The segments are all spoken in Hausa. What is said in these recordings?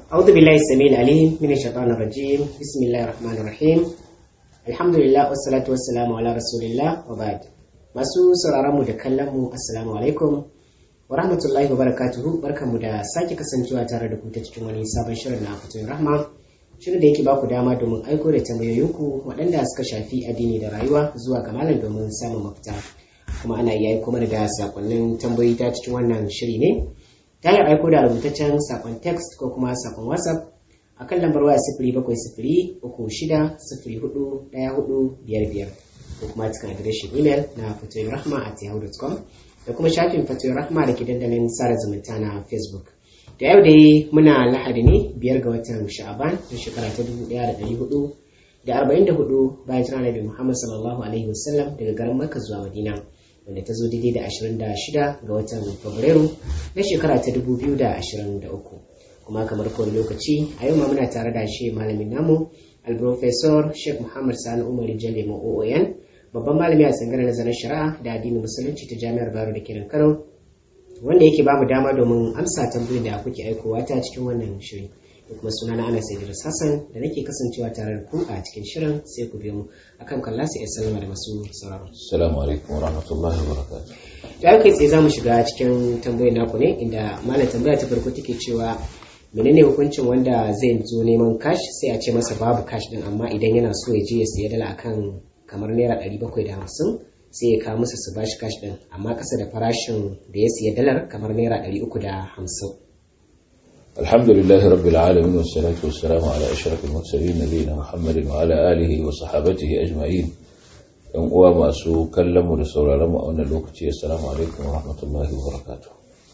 أعوذ بالله السميع العليم من الشيطان الرجيم بسم الله الرحمن الرحيم الحمد لله والصلاة والسلام على رسول الله وبعد masu sauraron mu da kallon mu assalamu alaikum wa rahmatullahi wa barakatuhu barkanmu da sake kasancewa tare da ku ta cikin wani sabon shirin na fatoyin rahma shirin da yake baku dama domin aiko da tambayoyinku waɗanda suka shafi addini da rayuwa zuwa ga malam domin samun mafita kuma ana iya aiko mana da sakonnin tambayoyi ta cikin wannan shiri ne ta hanyar aiko da rubutaccen sakon text ko kuma sakon whatsapp a kan lambar waya sifiri bakwai sifiri uku shida sifiri hudu ɗaya hudu biyar biyar ko kuma cikin adireshin imel na fatoyin rahma at yahoo.com da kuma shafin fatoyin rahma da ke dandalin sada zumunta na facebook da yau dai muna lahadi ne biyar ga watan sha'aban na shekara ta dubu ɗaya da ɗari hudu da arba'in da hudu bayan jira nabi muhammad sallallahu alaihi wasallam daga garin makka zuwa madina wanda ta zo daidai da ashirin da shida ga watan fabrairu na shekara ta dubu biyu da ashirin da uku kuma kamar kowane lokaci a yau ma muna tare da shi malamin namu alprofesor sheikh muhammad sani umar jalle oon babban malami a tsangar nazarin shari'a da addinin musulunci ta jami'ar baro da kiran kano wanda yake bamu dama domin amsa tambayoyin da kuke aikowa ta cikin wannan shiri da kuma suna na ana idris hassan da nake kasancewa tare da ku a cikin shirin sai ku biyo mu akan kalla sai ya sallama da masu sauraro Assalamu alaikum wa rahmatullahi wa barakatuh. da kai tsaye za mu shiga cikin tambayoyin naku ne inda malam tambaya ta farko take cewa menene hukuncin wanda zai zo neman cash sai a ce masa babu cash din amma idan yana so ya je ya siya dala akan kamar naira ɗari bakwai da hamsin sai ya kawo musu su bashi cash din amma kasa da farashin da ya siya dalar kamar naira ɗari uku da hamsin الحمد لله رب العالمين والصلاة والسلام على أشرف المرسلين نبينا محمد وعلى آله وصحابته أجمعين ‘yan uwa masu kallon mu da sauraron mu a wannan lokaci assalamu alaikum wa rahmatullahi wa barakatuh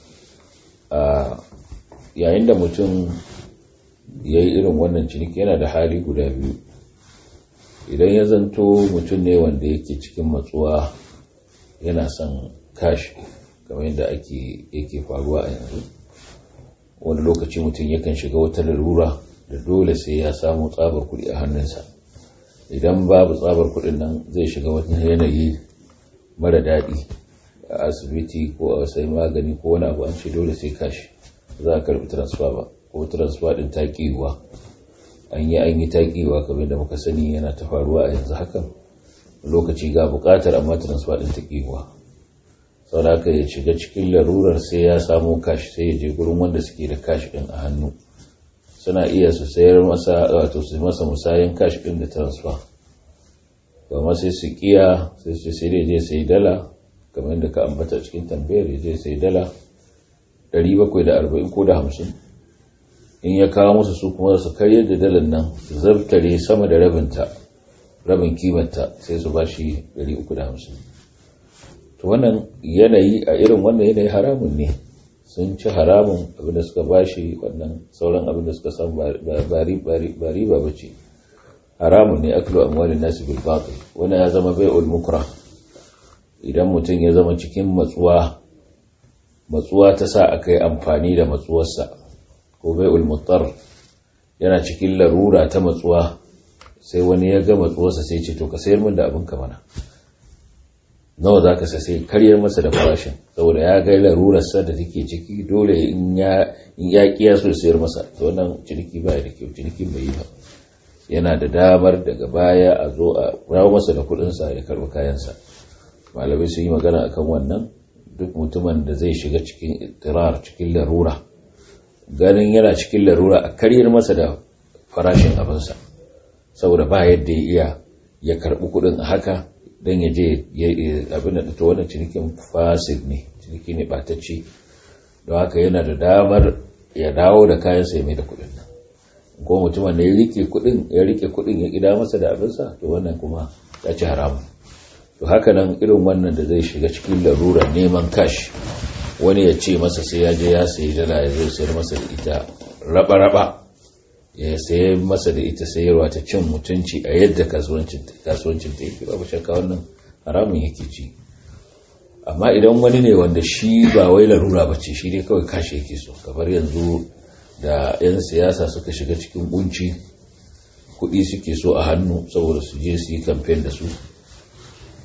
yayin da mutum ya yi irin wannan ciniki yana da hali guda biyu idan ya zanto mutum ne wanda yake cikin matsuwa yana son kashi kamar yadda ake yake faruwa a yanzu wani lokaci mutum yakan shiga wata larura da dole sai ya samu tsabar kuɗi a hannunsa idan babu tsabar kuɗin nan zai shiga wani yanayi mara daɗi a asibiti ko a sai magani ko wani abu an ce dole sai kashi za a karɓi transfer ba ko transfer ɗin taƙiwa an yi an yi taƙiwa kamar da muka sani yana ta faruwa a yanzu hakan lokaci ga buƙatar amma transfer ɗin taƙiwa sauraka ya shiga cikin larurar sai ya samu kashi sai ya je gurin wanda suke da kashi ɗin a hannu suna iya su sayar masa wato su masa musayin kashi ɗin da transfer kuma sai su kiya sai su sai je sai dala kamar da ka ambata cikin tambayar ya je sai dala 740 ko da 50 in ya kawo musu su kuma su karyar da dalar nan su zartare sama da rabinta rabin kimanta sai su bashi 350 to wannan yanayi a irin wannan yanayi haramun ne sun ci haramun abinda suka bashi wannan sauran abinda suka samu ba riba ba ce haramun ne aklu amwalin nasu bil batil wani ya zama bai'ul mukra idan mutum ya zama cikin matsuwa matsuwa ta sa aka yi amfani da matsuwarsa ko bai'ul muttar yana cikin larura ta matsuwa sai wani ya ga matsuwarsa sai ce to ka sayar min da abin ka mana nawa za ka sai karyar masa da farashin saboda ya ga larurarsa da take ciki dole in ya kiya so sayar masa to wannan ciniki ba da kyau ciniki bai yi ba yana da damar daga baya a zo a rawo masa da kudinsa ya karbi kayansa malamai sun yi magana akan wannan duk mutumin da zai shiga cikin ittirar cikin larura ganin yana cikin larura a karyar masa da farashin abinsa saboda ba yadda ya iya ya karbi kudin a haka don ya je abin da ta wannan cinikin fasid ne ciniki ne batacce don haka yana da damar ya dawo da kayansa ya mai da kudin nan ko mutumin da ya rike kudin ya rike kudin ya gida masa da abinsa to wannan kuma ya ci haramun to haka nan irin wannan da zai shiga cikin larura neman kash wani ya ce masa sai ya je ya sayi dala ya zai sayar masa da ita raba-raba ya sayi masa da ita sayarwa ta cin mutunci a yadda kasuwancin ta yake babu shakka wannan haramun yake ci amma idan wani ne wanda shi ba wai larura ba ce shi dai kawai kashe yake so kamar yanzu da 'yan siyasa suka shiga cikin kunci kuɗi suke so a hannu saboda su je su yi kamfen da su ko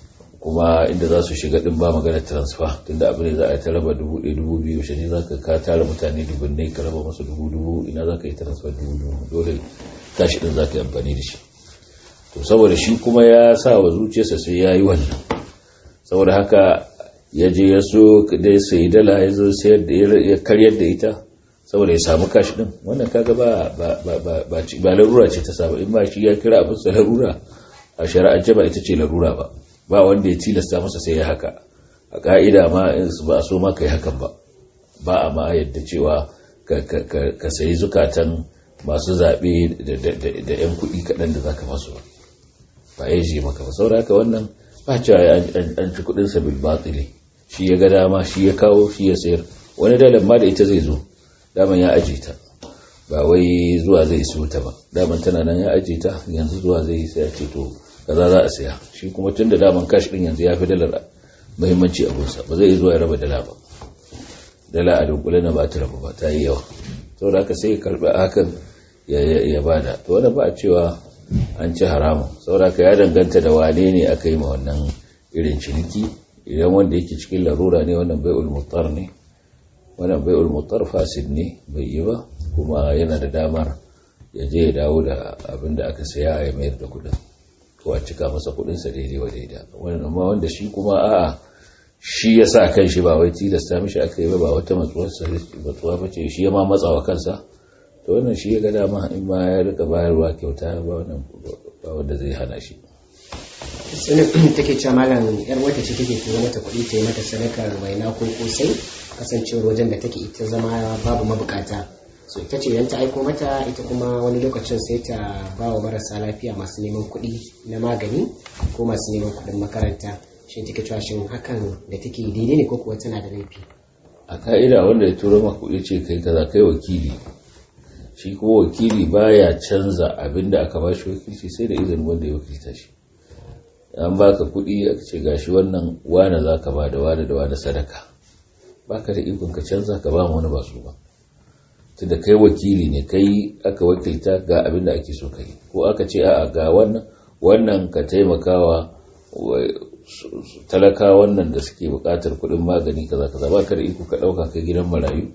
kuma inda za su shiga din ba magana transfer tunda abu ne za a yi ta raba dubu ɗaya dubu biyu shi ne za ka ka tara mutane dubunnai ka raba masu dubu dubu ina za ka yi transfer dubu dubu dole tashi din za ka yi amfani da shi to saboda shi kuma ya sa wa zuciyarsa sai ya yi wannan saboda haka ya je ya so da ya sayi dala ya zo sayar da ya karyar da ita saboda ya samu kashi din wannan kaga ba ba ba ba ba larura ce ta saba in ba shi ya kira abin sa larura a shari'ance ba ita ce larura ba ba wanda ya tilasta masa sai ya haka a ka'ida ma ba a so ma kai hakan ba ba a ma yadda cewa ka sayi zukatan masu zaɓe da 'yan kuɗi kaɗan da za ka masu ba ba ya je maka ba saboda haka wannan ba cewa an ci kuɗinsa bil batili shi ya ga dama shi ya kawo shi ya sayar wani dalar ma da ita zai zo daman ya aje ta ba wai zuwa zai siyo ta ba daman tana nan ya aje ta yanzu zuwa zai sai ya ce to kaza za a saya shi kuma tun da daman kash din yanzu ya fi dalar muhimmanci a gunsa ba zai zuwa ya raba dala ba dala a dunkule na ba ta raba ba ta yi yawa saboda haka sai ya karbi hakan ya bada to wanda ba a cewa an ci haramun saboda haka ya danganta da wane ne aka yi ma wannan irin ciniki idan wanda yake cikin larura ne wannan bai'ul mutar ne wannan bai'ul mutar fasid ne bai yi ba kuma yana da damar ya je ya dawo da abin da aka saya ya mayar da kudin ko a cika masa kudinsa daidai wa daidai wannan amma wanda shi kuma a'a shi ya sa kan shi ba wai tilasta mishi aka yi ba ba wata matsuwa ba ce shi ya ma matsawa kansa to wannan shi ya ga dama in ma ya rika bayarwa kyauta ba wanda zai hana shi sunan take cewa malam yar wata ce take tura mata kuɗi ta yi mata sadakar waina ko kosai kasancewar wajen da take ita zama babu mabukata so ita ce idan ta aiko mata ita kuma wani lokacin sai ta ba wa marasa lafiya masu neman kuɗi na magani ko masu neman kuɗin makaranta shi take cewa shin hakan da take daidai ne ko kuwa tana da laifi a ka'ida wanda ya turo maka kuɗi ce kai kaza kai wakili shi kuma wakili baya canza abin da aka ba shi wakilci sai da izinin wanda ya wakilta shi an baka kuɗi aka ce gashi wannan wane za ka ba da wane da wane sadaka baka da ikon ka canza ka ba wani ba su ba tunda kai wakili ne kai aka wakilta ga abin da ake so ka yi ko aka ce a'a ga wannan wannan ka taimakawa talaka wannan da suke buƙatar kuɗin magani kaza kaza baka da iko ka ɗauka kai gidan marayu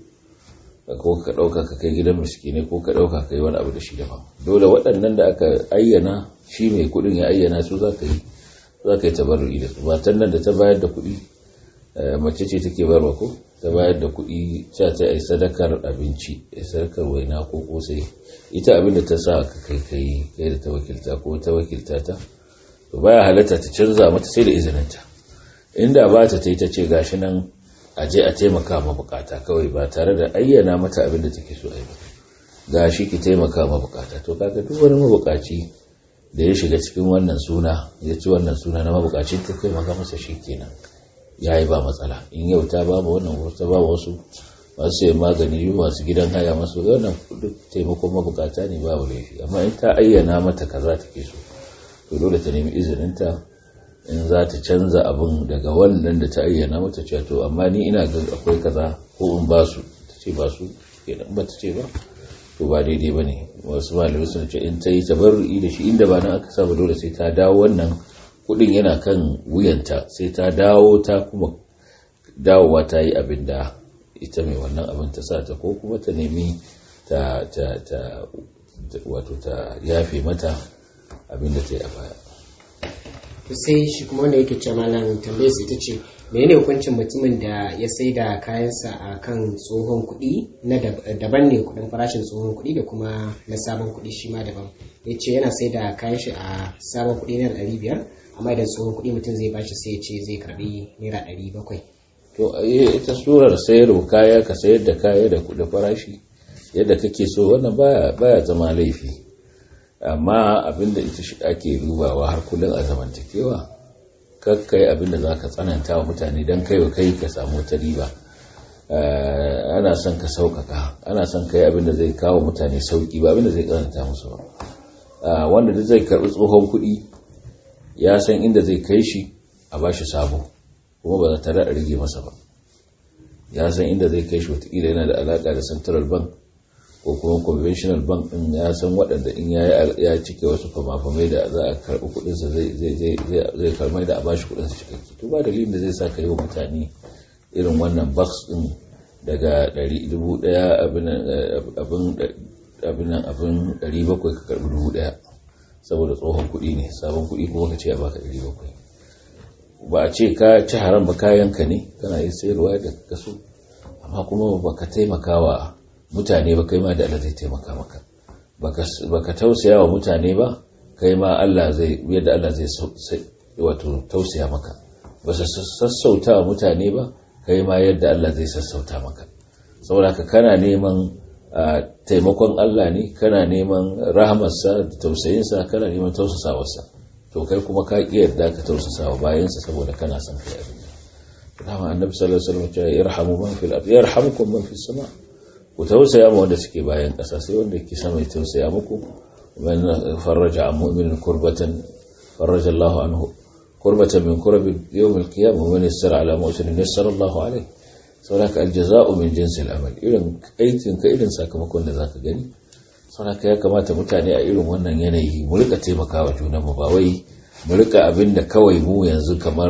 ko ka ɗauka ka kai gidan miskinai ko ka ɗauka kai wani abu da shi daban dole waɗannan da aka ayyana shi mai kuɗin ya ayyana su za ka yi za ka yi tabarru'i da su matan nan da ta bayar da kuɗi mace ce take barwa ko ta bayar da kuɗi ta ta yi sadakar abinci yi sadakar waina ko kosai ita abin da ta sa ka kai kai kai da ta wakilta ko ta wakilta ta to baya halatta ta canza mata sai da izininta inda ba ta ta yi ta ce gashi nan a je a taimaka ma bukata kawai ba tare da ayyana mata abin da take so a yi ba gashi ki taimaka ma bukata to kaga duk wani mabukaci da ya shiga cikin wannan suna ya ci wannan suna na mabukacin ta kai maka masa shi kenan ya yi ba matsala in yau ta ba wannan ta ba wasu masu sayan magani masu gidan haya masu wannan duk taimakon mabukata ne babu laifi amma in ta ayyana mata kaza take so to dole ta nemi izininta in za ta canza abin daga wannan da ta ayyana mata cewa to amma ni ina ga akwai kaza ko in ba su ta ce ba su kenan ba ta ce ba to ba daidai ba ne wasu malamai suna ce in ta yi tabarru'i da shi inda ba nan aka saba dole sai ta dawo wannan kudin yana kan wuyanta sai ta dawo ta kuma dawowa ta yi abin da ita mai wannan abin ta sa ta ko kuma ta nemi ta ta ta wato ta yafe mata abin da ta yi a baya to sai shi kuma wanda yake ce malam tambayar sai ta ce menene hukuncin mutumin da ya sai da kayansa a kan tsohon kuɗi na daban ne kuɗin farashin tsohon kuɗi da kuma na sabon kuɗi shi ma daban ya ce yana sai da kayan shi a sabon kuɗi na ɗari biyar amma idan tsohon kuɗi mutum zai bashi sai ya ce zai karɓi naira ɗari bakwai. to ita surar sayarwa kaya ka sayar da kaya da kuɗin farashi yadda kake so wannan baya baya zama laifi amma abinda ita shi ake dubawa har kullum a zamantakewa kakkai abinda za ka tsananta wa mutane don kai wa kai ka samu wata riba ana son ka sauƙaƙa ana son kai abinda zai kawo mutane sauƙi ba abinda zai tsananta musu ba wanda duk zai karɓi tsohon kuɗi ya san inda zai kai shi a ba shi sabo kuma ba za ta da rage masa ba ya san inda zai kai shi watakila yana da alaƙa da central bank ko kuma conventional bank din ya san waɗanda in ya cike wasu famafamai da za a karɓi kuɗinsa zai karmai da a bashi kuɗinsa cikakke to ba dalilin da zai sa ka yi wa mutane irin wannan box din daga 100 abin abin 700 ka karɓi 1000 saboda tsohon kuɗi ne sabon kuɗi kuma ka ce a baka 700 ba a ce ka ci haram ba kayanka ne kana yi sayarwa da kaso amma kuma ba ka taimaka wa mutane ba kai ma da Allah zai taimaka maka baka tausaya wa mutane ba kai ma Allah zai yadda Allah zai wato tausaya maka ba su sassauta wa mutane ba kai ma yadda Allah zai sassauta maka saboda ka kana neman taimakon Allah ne kana neman rahamarsa da tausayinsa kana neman tausasawarsa to kai kuma ka ƙi yarda ka tausasa wa bayansa saboda kana son kai abin da dama annabi sallallahu alaihi wasallam ya yarhamu man fil ard yarhamukum man fis sama ku tausaya ma wanda suke bayan ƙasa sai wanda yake sama ya tausaya muku man farraja an mu'minin kurbatan farraja Allahu anhu kurbatan min kurabi yawm al-qiyamah wa man yassara ala mu'sinin yassara Allahu alayhi saboda aljaza'u min jinsil amal irin aikin ka irin sakamakon da zaka gani saboda ya kamata mutane a irin wannan yanayi mu rika taimakawa junanmu ba wai mu rika abin da kawai mu yanzu kamar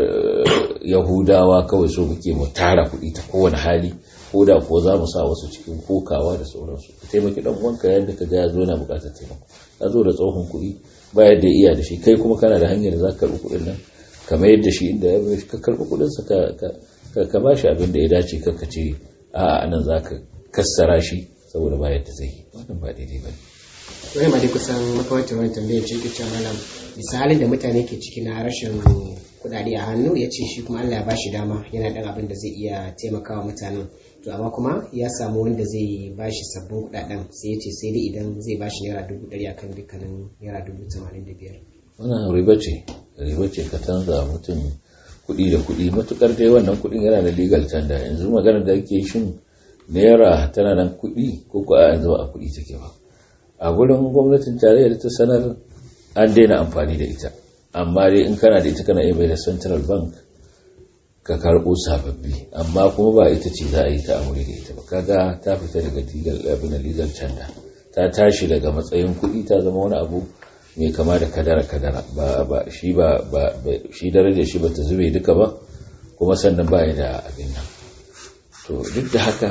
yahudawa kawai so muke mu tara kuɗi ta kowane hali ko da ko za mu sa wasu cikin kokawa da sauransu ka taimaki dan uwanka yadda ka ga ya zo yana buƙatar taimako ya zo da tsohon kuɗi ba yadda iya da shi kai kuma kana da hanyar da za ka karɓi kuɗin nan ka mayar da shi inda ya ka karɓi kuɗinsa ka ka ba shi abin da ya dace ka ce a'a nan za ka kassara shi saboda ba yadda zai yi wannan ba daidai ba ne wani ma dai kusan makamantar wani tambayar ce ke cewa malam misalin da mutane ke ciki na rashin kudade a hannu ya ce shi kuma Allah ya ba shi dama yana dan abin da zai iya taimakawa mutanen to amma kuma ya samu wanda zai ba shi sabbin kudaden sai ya ce sai dai idan zai ba shi naira dubu ɗari akan dukkanin naira dubu tamanin da biyar. wannan riba ce riba ce ka canza mutum kuɗi da kuɗi matukar dai wannan kuɗin yana da legal tanda yanzu maganar da ake shin naira tana nan kuɗi ko ko a yanzu ba a kuɗi take ba a gurin gwamnatin tarayyar ta sanar an daina amfani da ita amma dai in kana da ita kana iya bai da central bank ka karɓo sababbi amma kuma ba ita ce za a yi ta amuri da ita ba kaga ta fita daga legal abin da legal tanda ta tashi daga matsayin kuɗi ta zama wani abu mai kama da kadara kadara ba ba shi ba ba shi darajar shi ba ta zube duka ba kuma sannan ba ya da abin nan to duk da haka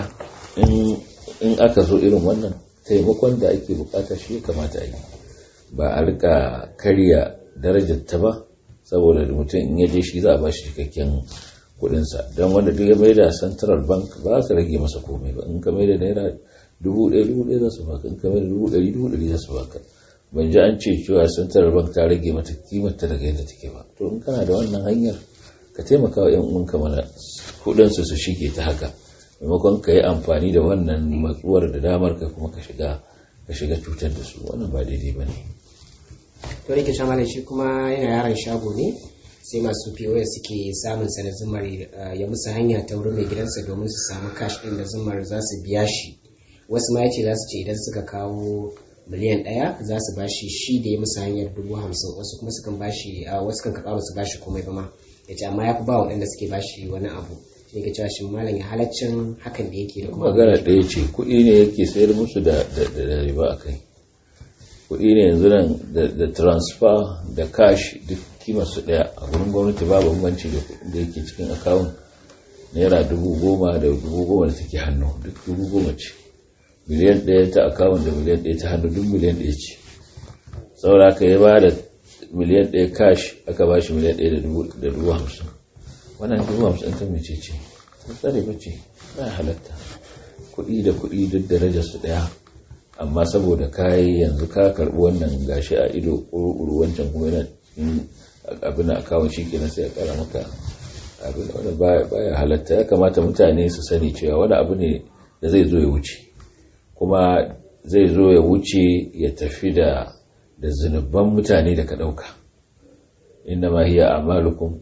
in aka zo irin wannan taimakon da ake bukata shi ya kamata a yi ba a rika karya darajar ta ba saboda mutum in yaje shi za a ba shi cikakken kudinsa don wanda duk ya maida central bank ba za ka rage masa komai ba in ka maida naira dubu ɗaya dubu ɗaya za su baka in ka maida dubu ɗari dubu ɗari za su baka ban ji an ce cewa central bank ta rage mata kimarta daga yadda take ba to in kana da wannan hanyar ka taimaka wa 'yan uwanka mana kudinsu su shige ta haka maimakon ka yi amfani da wannan matsuwar da damar ka kuma ka shiga ka shiga cutar da su wannan ba daidai ba ne to rike shamalin shi kuma yana yaron shago ne sai masu POS suke samun sa da zumar ya musu hanya ta wurin mai gidansa domin su samu cash din da zumar za su biya shi wasu ma yace za su ce idan suka kawo miliyan ɗaya za su bashi shi da ya musu hanyar dubu hamsin wasu kuma sukan bashi wasu kan karɓa su bashi komai ba ma ya ce amma ya fi ba waɗanda suke bashi wani abu shi ga cewa shin malam ya halaccin hakan da yake da kuma magana ɗaya ce kuɗi ne yake sayar musu da riba a kai kuɗi ne yanzu nan da transfer da cash duk kimar su ɗaya a gurin gwamnati babu bambanci da kuɗin da yake cikin akawun naira dubu goma da dubu goma da take hannu duk dubu goma ce miliyan ɗaya ta akawun da miliyan ɗaya ta hannu duk miliyan ɗaya ce saboda aka yi ba da miliyan ɗaya cash aka ba shi miliyan ɗaya da dubu hamsin wannan dubu hamsin ta mece ce ta tsare ba ce ba halatta kuɗi da kuɗi duk darajar su ɗaya amma saboda kayi yanzu ka karɓi wannan gashi a ido ƙuru wancan kuma yana abin a kawon shi kenan sai a ƙara maka abin wanda baya halatta ya kamata mutane su sani cewa wani abu ne da zai zo ya wuce kuma zai zo ya wuce ya tafi da da zunubban mutane da ka ɗauka inda ma hiya amalukum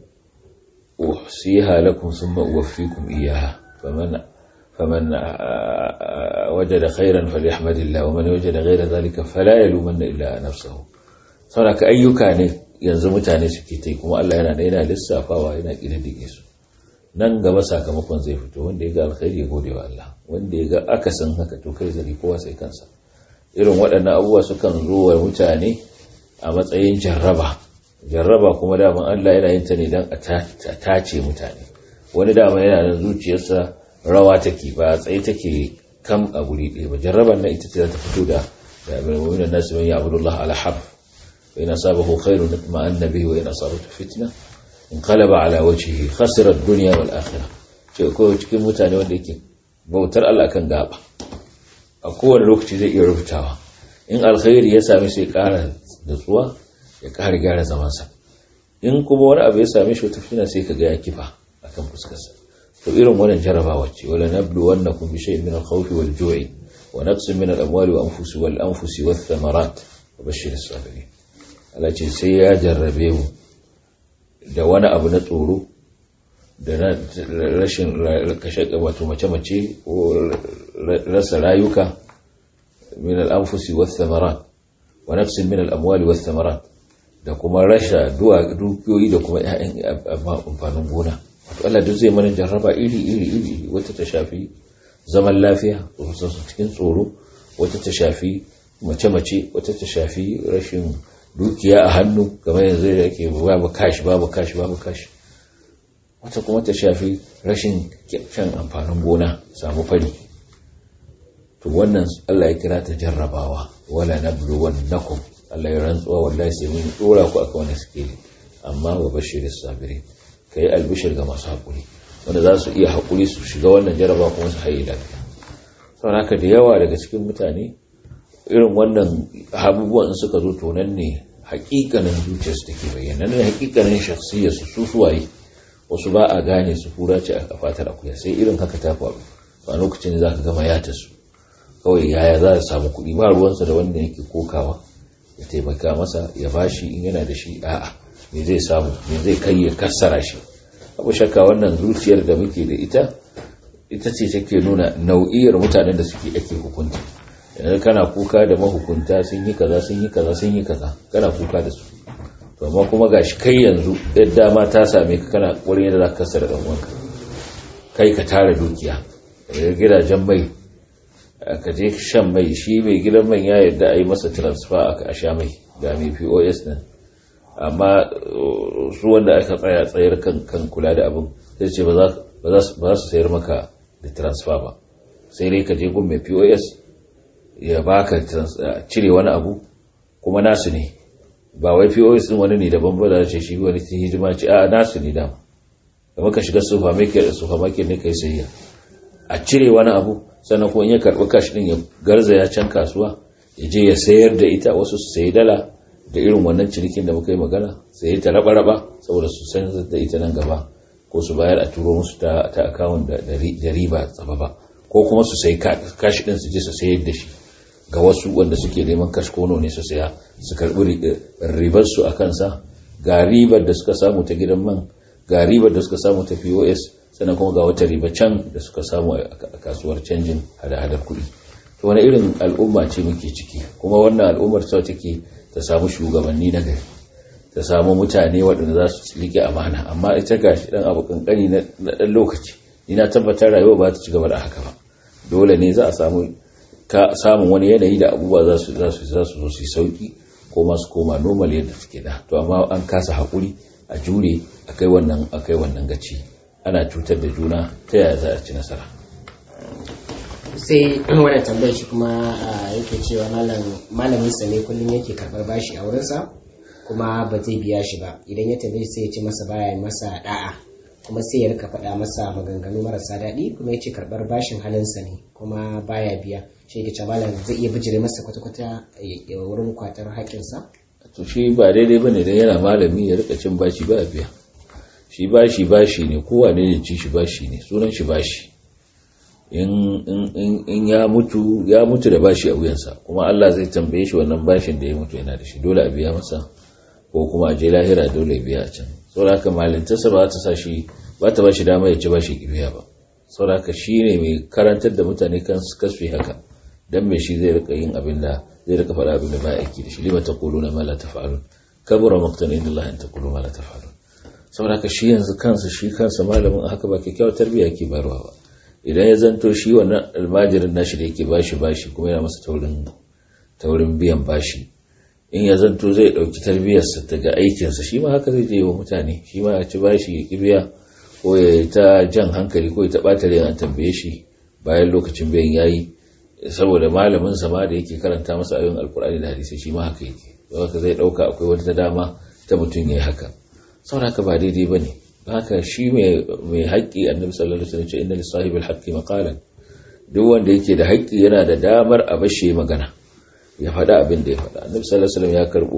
uhsiha lakum thumma uwaffikum iyyaha faman faman wajada khairan falyahmadillah wa man wajada ghayra dhalika fala yalumanna illa nafsahu saboda ayyuka ne yanzu mutane suke tai kuma Allah yana da yana lissafawa yana kididdige su nan gaba sakamakon zai fito wanda ya ga alkhairi ya gode wa Allah wanda ya ga akasin haka to kai zari kowa sai kansa irin waɗannan abubuwa sukan zo wa mutane a matsayin jarraba jarraba kuma daman Allah yana yin ta ne don a tace mutane wani dama yana da zuciyarsa rawa take ba tsaye take kam a guri ɗaya ba jarraban nan ita ce za ta fito da da mu'minin nasu man ya'budullah ala harf wa in asabahu khairun ma'anna bihi wa in asabatu fitna inqalaba ala wajhihi khasira ad-dunya wal akhirah ce ko cikin mutane wanda yake bautar Allah kan gaba a kowane lokaci zai iya rubutawa in alkhairi ya same sai ƙara nutsuwa ya ƙara gyara zamansa in kuma wani abu ya same shi wata fitina sai ka ga ya kifa akan fuskarsa to irin wannan jarabawa ce wala nablu wannakum bi shay'in min al-khawf wal ju'i wa naqsin min al-amwali wa anfusi wal anfusi wath thamarat wa bashshir as-sabirin Allah ce sai ya jarrabe mu da wani abu na tsoro da rashin kashe wato mace-mace ko rasa rayuka min al-anfusi wath thamarat wa naqsin min al-amwali wath thamarat da kuma rasha dukiyoyi da kuma ‘ya'yan amfanin gona. Wato Allah duk zai mana jarraba iri iri iri wata ta shafi zaman lafiya su cikin tsoro wata ta shafi mace-mace wata ta shafi rashin dukiya a hannu game yanzu da yake babu kashi babu kashi babu kashi wata kuma ta shafi rashin kyan amfanin gona samu fari to wannan Allah ya kira ta jarrabawa wala nabluwannakum Allah ya rantsuwa wallahi sai mun dora ku akan wani sikeli amma wa bashir sabiri kai albishir ga masu hakuri wanda za su iya hakuri su shiga wannan jaraba kuma su haye lafiya saboda haka da yawa daga cikin mutane irin wannan abubuwan in suka zo to nan ne hakikanin zuciyar su take bayyana nan ne hakikanin shakhsiyar su su suwaye wasu ba a gane su fura ce a fatar akuya sai irin haka ta faru a lokacin da zaka gama ya ta su kawai yaya za a samu kuɗi ba ruwansa da wanda yake kokawa ya taimaka masa ya bashi in yana da shi a'a me zai samu me zai kai ya kassara shi abu shakka wannan zuciyar da muke da ita ita ce take nuna nau'iyar mutanen da suke ake hukunta yanzu kana kuka da mahukunta sun yi kaza sun yi kaza sun yi kaza kana kuka da su to amma kuma gashi kai yanzu yadda ma ta same ka kana wurin yadda za ka kassara dan uwanka kai ka tara dukiya gidajen mai ka je shan mai shi mai gidan man ya yarda a yi masa transfer a sha mai ga mai pos nan amma su wanda aka tsaya tsayar kan kula da abin sai ce ba za su sayar maka da transfer ba sai dai ka je gun mai pos ya baka cire wani abu kuma nasu ne ba wai pos din wani ne daban ba da ce shi wani hidima ce a nasu ne dama da maka shiga supermarket ne kai sayya a cire wani abu sannan kuma ya karɓi kash ɗin ya garza ya can kasuwa ya je ya sayar da ita wasu su sayi dala da irin wannan cinikin da muka yi magana sai ta raba-raba saboda su san da ita nan gaba ko su bayar a turo musu ta akawun da riba tsaba ba ko kuma su sayi kash ɗin su je su sayar da shi ga wasu wanda suke neman kash kono ne su saya su karɓi ribar su a kansa ga ribar da suka samu ta gidan man ga ribar da suka samu ta pos sannan kuma ga wata riba can da suka samu a kasuwar canjin hada-hadar kuɗi to wani irin al'umma ce muke ciki kuma wannan al'ummar ta take ta samu shugabanni na gari ta samu mutane waɗanda za su rike amana amma ita ga shi ɗan abu kankani na ɗan lokaci ni na tabbatar rayuwa ba ta ci gaba da haka ba dole ne za a samu samun wani yanayi da abubuwa za su za su zo su sauki ko masu koma normal yadda suke da to amma an kasa haƙuri a jure akai wannan akai wannan gaci ana cutar da juna ta yaya za a ci nasara sai wannan tambayar shi kuma yake cewa malamin sa ne kullum yake karbar bashi a wurinsa kuma ba zai biya shi ba idan ya tambaye sai ya ce masa baya masa da'a kuma sai ya rika faɗa masa maganganu marasa daɗi kuma ya ce karɓar bashin halinsa ne kuma baya biya shi ke malam zai iya bijire masa kwata-kwata ya wurin kwatar haƙƙinsa to shi ba daidai bane dan yana malami ya rika cin bashi ba biya shi bashi bashi ne kowa ne ya ci shi bashi ne sunan shi bashi in ya mutu ya mutu da bashi a wuyansa kuma Allah zai tambaye shi wannan bashin da ya mutu yana da shi dole a biya masa ko kuma a je lahira dole ya biya a can saboda haka malintarsa ba ta sa shi ba ta ba shi dama ya ci bashi ki biya ba saboda haka shi ne mai karantar da mutane kan kasu haka dan mai shi zai rika yin abin da zai rika faɗa abin da ba aiki da shi lima taquluna ma la taf'alun kabura maqtan inda Allah an taqulu ma la taf'alun saboda haka shi yanzu kansa shi kansa malamin haka ba kyakkyawar tarbiyya ke barwa ba idan ya zanto shi wannan almajirin nashi da yake bashi bashi kuma yana masa taurin taurin biyan bashi in ya zanto zai ɗauki tarbiyyarsa daga aikinsa shi ma haka zai je wa mutane shi ma ya ci bashi ya kibiya ko ya ta jan hankali ko ya ta ɓata rai an tambaye shi bayan lokacin biyan yayi saboda malamin sa ma da yake karanta masa ayoyin alkur'ani da hadisi shi ma haka yake haka zai ɗauka akwai wata dama ta mutum ya yi haka saboda haka ba daidai ba ne haka shi mai haƙƙi annabi sallallahu alaihi wasallam ce inna lisahibil haqqi maqalan duk wanda yake da haƙƙi yana da damar a bashi magana ya faɗa abin da ya faɗa annabi sallallahu alaihi wasallam ya karɓo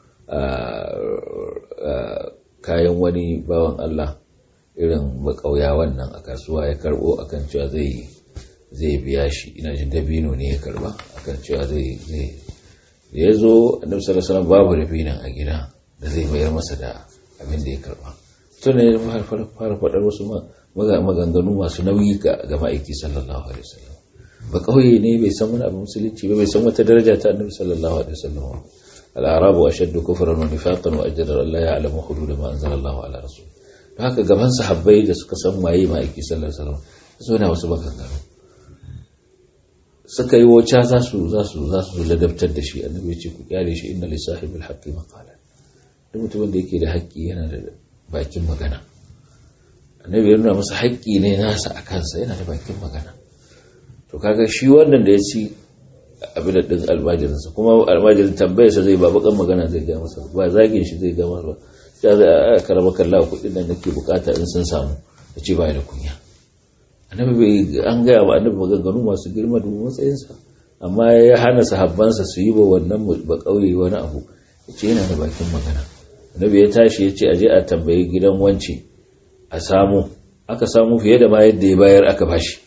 kayan wani bawan Allah irin makauya wannan a kasuwa ya karɓo akan cewa zai zai biya shi ina jin dabino ne ya karba akan cewa zai zai ya zo annabi sallallahu alaihi wasallam babu dabinan a gida da zai bayar masa da abin da ya karba to ne fara faɗar wasu maganganu masu nauyi ga ma'aiki sallallahu alaihi wasallam ba kauye ne bai san wani abu musulunci ba bai san wata daraja ta annabi sallallahu alaihi wasallam al-arabu ashaddu kufran wa nifaqan wa ajdaru an la ya'lamu hudud ma anzala Allahu ala rasul don haka gaban sahabbai da suka san waye ma'aiki sallallahu alaihi wasallam so na wasu maganganu suka yi wuce za su za su za su ladabtar da shi annabi ya ce ku kyale shi inna li sahibil haqqi maqalan duk mutumin da yake da haƙƙi yana da bakin magana annabi ya nuna masa haƙƙi ne nasa a kansa yana da bakin magana to kaga shi wannan da ya ci abin da din almajirinsa kuma almajirin tambayarsa zai ba bakan magana zai ga masa ba zagin shi zai ga masa ya zai a karama kalla kuɗin da nake bukata in sun samu ya ce ba da kunya annabi bai an gaya wa annabi maganganu masu girma da matsayinsa amma ya hana sahabbansa su yi wa wannan ba kauye wani abu ya ce yana da bakin magana annabi ya tashi ya ce aje a tambayi gidan wance a samu aka samu fiye da ma yadda ya bayar aka bashi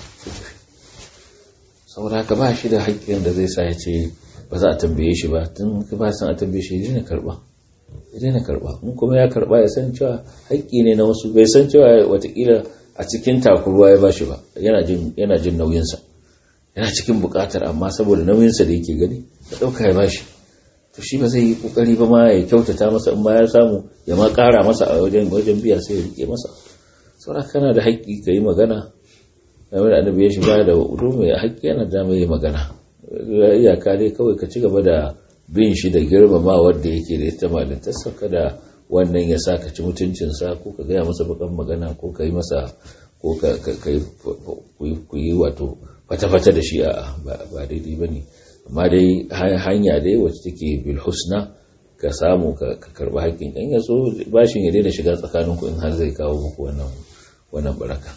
saboda haka ba shi da haƙƙin da zai sa ya ce ba za a tambaye shi ba tun ka ba san a tambaye shi ya daina karɓa ya daina karɓa in kuma ya karɓa ya san cewa haƙƙi ne na wasu bai san cewa watakila a cikin takurwa ya bashi ba yana jin yana jin nauyinsa yana cikin buƙatar amma saboda nauyinsa da yake gani ya ɗauka ya bashi to shi ba zai yi ƙoƙari ba ma ya kyautata masa in ma ya samu ya ma ƙara masa a wajen wajen biya sai ya rike masa saboda kana da haƙƙi ka yi magana game da annabi ya shiga da wudu mai haƙƙi yana da mai magana iyaka dai kawai ka ci gaba da bin shi da girmama wanda yake da ita malintarsa kada wannan ya sa ka ci mutuncinsa ko ka gaya masa bakan magana ko ka yi masa ko ka ku yi wato fata-fata da shi a ba daidai ba ne amma dai hanya dai wacce take bil husna ka samu ka karɓi haƙƙin ɗan ya so bashin ya daina shiga tsakaninku in har zai kawo muku wannan wannan baraka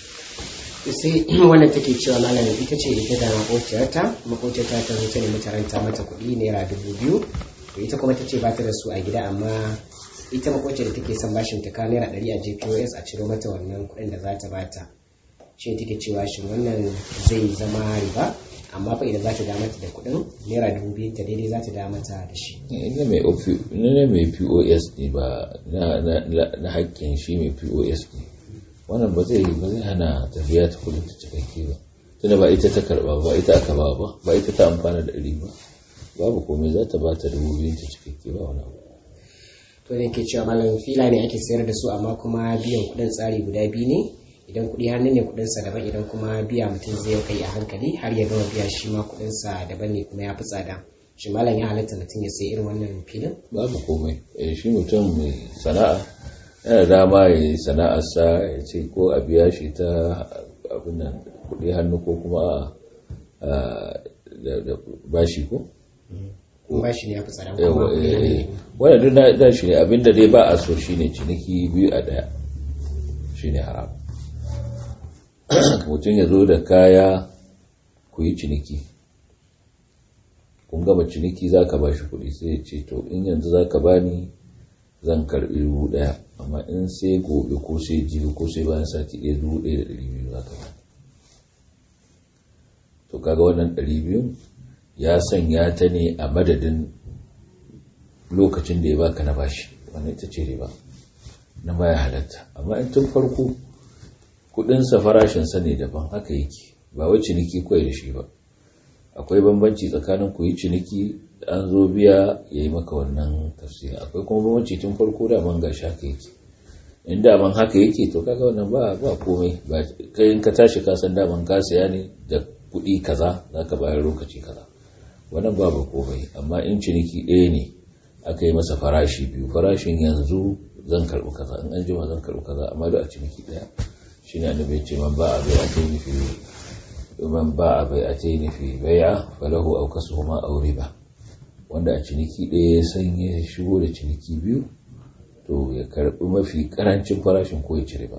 sai wannan take cewa malam ita ce ita da makociyarta makociyarta ta zo ta nemi taranta mata kuɗi naira dubu biyu to ita kuma ta ce ba ta da su a gida amma ita makociyar da take son bashin ta kawo naira ɗari a jpos a ciro mata wannan kuɗin da za ta bata shi ne take cewa shin wannan zai zama riba amma fa idan za ta da mata da kuɗin naira dubu biyu ta daidai za ta da mata da shi ina mai ina mai pos ne ba na haƙƙin shi mai pos ne wannan ba zai ba zai hana tafiya ta kudin ta cikakke ba tunda ba ita ta karba ba ita aka ba ba ba ita ta amfana da ɗari ba babu komai za ta ba ta dubu biyu ta cikakke ba wani abu to ne ke cewa malam fila ne ake sayar da su amma kuma biyan kuɗin tsari guda biyu ne idan kuɗi hannu ne kuɗin sa daban idan kuma biya mutum zai kai a hankali har ya gama biya shi ma kuɗin sa daban ne kuma ya fi tsada shi malam ya halatta mutum ya sayi irin wannan filin babu komai shi mutum mai sana'a yana dama ya yi sana'arsa ya ce ko a biya shi ta abin nan kudi hannu ko kuma da bashi ko? bashi ne ya fi tsada wadda duk na da shi ne abinda dai ba a so shi ne ciniki biyu a daya shi ne haram mutum ya zo da kaya ku yi ciniki kun gama ciniki za ka ba shi kudi sai ya ce to in yanzu za ka bani zan karbi dubu daya amma in sai gobe ko sai jibi ko sai bayan sati ɗaya dubu ɗaya da ɗari biyu za ka ba to kaga wannan ɗari biyu ya sanya ta ne a madadin lokacin da ya baka na bashi wannan ita ce riba na baya halatta amma in tun farko kudinsa farashinsa ne daban haka yake ba wai ciniki kawai da shi ba akwai bambanci tsakanin ku yi ciniki an zo biya ya yi maka wannan tafsiri akwai kuma bambanci tun farko da man gashi haka yake in daman haka yake to kaga wannan ba ba komai ba kai in ka tashi ka san daman ka saya ne da kuɗi kaza zaka bayar lokaci kaza wannan babu komai amma in ciniki ɗaya ne aka yi masa farashi biyu farashin yanzu zan karɓi kaza in an jima zan karɓi kaza amma duk a ciniki ɗaya shine annabi ce man ba a bai a tayi fi man ba a bai a tayi fi bai'a falahu aw kasuhuma aw riba wanda a ciniki ɗaya ya san ya shigo da ciniki biyu to ya karɓi mafi karancin farashin ko ya ci riba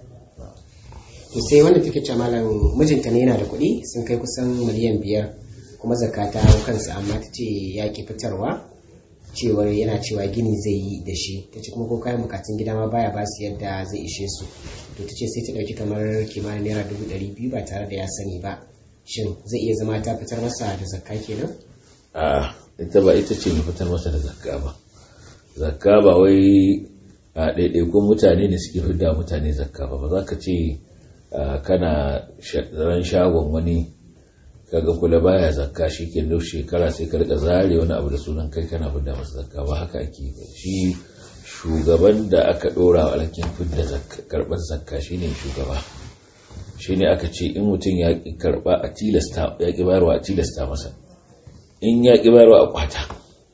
to sai wanda take ce malam mijinta ne yana da kuɗi sun kai kusan miliyan biyar kuma zakka ta hau kansa amma ta ce ya ki fitarwa cewar yana cewa gini zai yi da shi ta ce kuma ko kayan bukatun gida ma baya ba su yadda zai ishe su to ta ce sai ta ɗauki kamar kimanin naira dubu ɗari biyu ba tare da ya sani ba shin zai iya zama ta fitar masa da zakka kenan a ita ba ita ce mai fitar masa da zakka ba zakka ba wai a ɗaiɗaikun mutane ne suke fidda mutane zakka ba ba za ka ce kana ran shagon wani kaga kula baya zakka shi ke duk shekara sai ka rika zare wani abu da sunan kai kana fidda masa zakka ba haka ake ba shi shugaban da aka dora wa alhakin fidda karɓar zakka shine shugaba shine aka ce in mutum ya ki karɓa a tilasta ya ki bayarwa a tilasta masa in ya ki bayarwa a kwata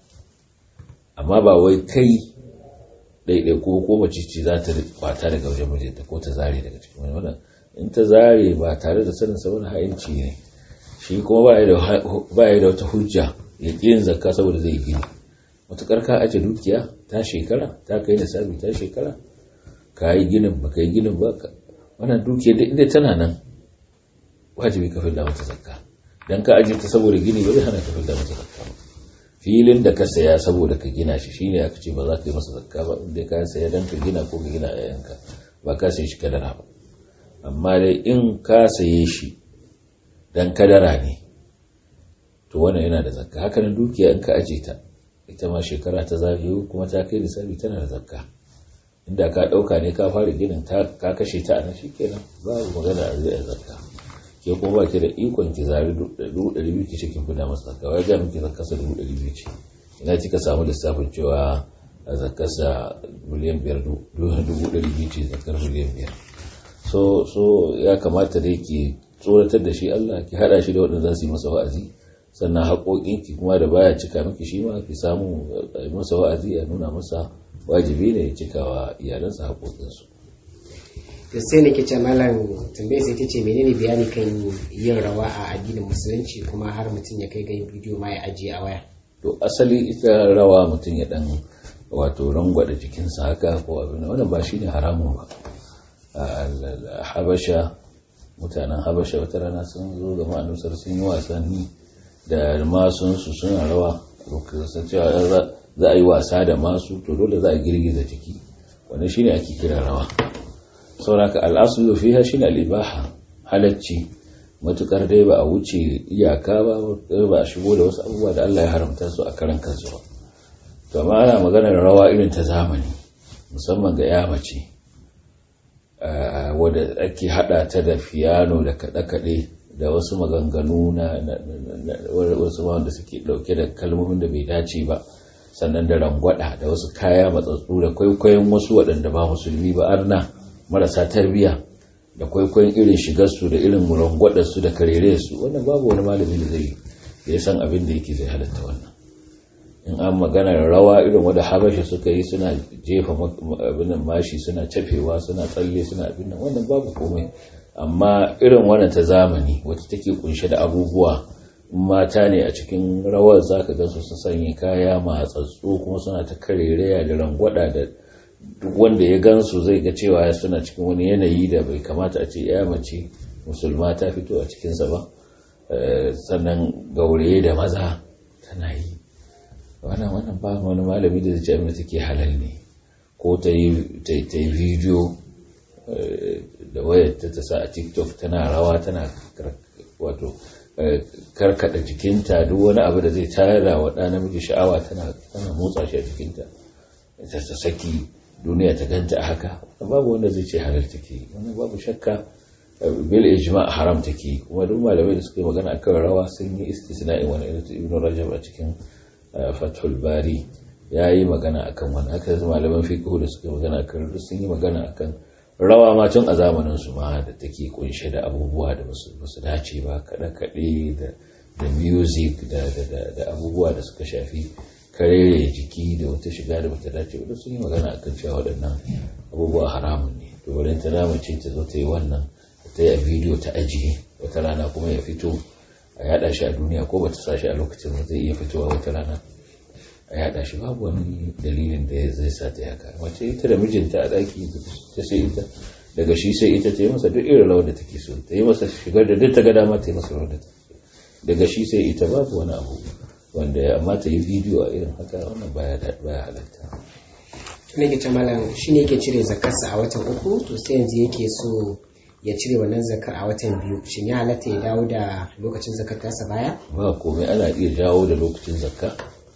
amma ba wai kai ɗaiɗai ko ko mace ce za ta kwata daga wajen mijinta ko ta zare daga cikin wani wannan in ta zare ba tare da sanin sa wani ha'inci ne shi kuma ba ya da wata hujja ya ƙi yin zakka saboda zai gini matuƙar ka aje dukiya ta shekara ta kai nisabi ta shekara ka yi ginin ba ka yi ginin ba wannan dukiya da inda tana nan wajibi ka fidda mata zakka dan ka aje ta saboda gini ba zai hana ka fidda mata zakka ba filin da ka saya saboda ka gina shi shine aka ce ba za ka yi masa zakka ba inda ka saya dan ka gina ko ka gina yayanka ba ka sayi shi kadara ba amma dai in ka saye shi dan kadara ne to wannan yana da zakka haka nan dukiya in ka aje ta ita ma shekara ta zagayo kuma ta kai nisabi tana da zakka inda ka dauka ne ka fara ginin ta ka kashe ta a nan shikenan babu magana a zai zakka ke kuma ba ki da ikon ki zari dubu ɗari biyu ki ce kin fida masa zakka wai ga miki zakkarsa dubu ɗari biyu ce ina kika samu lissafin cewa a zakkarsa miliyan biyar dubu ɗari biyu ce zakkar miliyan biyar so so ya kamata dai ki tsoratar da shi Allah ki hada shi da waɗanda za su yi masa wa'azi sannan haƙoƙinki kuma da baya cika miki shi ma ki samu masa wa'azi ya nuna masa wajibi ne ya cika wa iyalansa haƙoƙinsu to sai ne kice malam tambayar sai tace menene bayani kan yin rawa a addinin musulunci kuma har mutum ya kai ga yin bidiyo ma ya ajiye a waya to asali ita rawa mutum ya dan wato rangwada jikinsa haka ko abin wannan ba shine haramun ba habasha mutanen habasha wata rana sun zo ga ma'anusar sun yi wasanni da masunsu suna rawa lokacin cewa za a yi wasa da masu to dole za a girgiza jiki wanda shine ake kira rawa sauraka al'asulu fiha shine al'ibaha halacci matukar dai ba a wuce iyaka ba ba a shigo da wasu abubuwa da Allah ya haramta su a karan kansu ba to amma ana maganar rawa irin ta zamani musamman ga ya mace wadda ake hada ta da fiyano da kaɗe-kaɗe da wasu maganganu na wasu wanda suke ɗauke da kalmomin da bai dace ba sannan da rangwada da wasu kaya matsatsu da kwaikwayon wasu waɗanda ba musulmi ba arna marasa tarbiya da kwaikwayon irin shigarsu da irin rangwadarsu da karerarsu wannan babu wani malami da zai da ya san abin da yake zai halatta wannan in an magana rawa irin wadda habasha suka yi suna jefa abin mashi suna cafewa suna tsalle suna abin nan wannan babu komai amma irin wannan ta zamani wacce take kunshe da abubuwa mata ne a cikin rawar zaka ga su sanya kaya matsatsu kuma suna ta karereya da rangwada da duk wanda ya gansu zai ga cewa suna cikin wani yanayi da bai kamata a ce ya mace musulma ta fito a cikinsa ba sannan gauraye da maza tana yi wannan wannan ba wani malami da zai ce abin da take halal ne ko ta yi bidiyo da wayar ta ta sa a tiktok tana rawa tana wato karkada jikinta duk wani abu da zai tara wa ɗa namiji sha'awa tana motsa shi a jikinta ta saki duniya ta ganta a haka babu wanda zai ce halal take wannan babu shakka bil ijma haram take kuma duk malamai da suka yi magana akan rawa sun yi istisna'i wani irin ibn rajab a cikin fathul bari ya yi magana akan wani aka yi malaman fiqh da suka magana akan sun yi magana akan rawa ma tun a zamanin su ma da take kunshe da abubuwa da basu dace ba kaɗe kaɗe da da music da da abubuwa da suka shafi karere jiki da wata shiga da bata dace ba sun yi magana akan cewa waɗannan abubuwa haramun ne to bari ta dama ce ta zo ta yi wannan ta yi a bidiyo ta ajiye wata rana kuma ya fito a yada shi a duniya ko bata sa shi a lokacin da zai iya fitowa wata rana a yada shi babu wani dalilin da zai sa ta haka mace ita da mijinta a daki ta sai ita daga shi sai ita ta yi masa duk irin rawar da take so ta yi masa shigar da duk ta ga dama ta yi masa rawar da ta daga shi sai ita babu wani abu wanda ya amma ta yi bidiyo a irin haka wannan baya baya halatta ne ke ce malam shi ne yake cire zakarsa a watan uku to sai yanzu yake so ya cire wannan zakar a watan biyu shin ya halatta ya dawo da lokacin zakar tasa baya ba komai ana iya dawo da lokacin zakka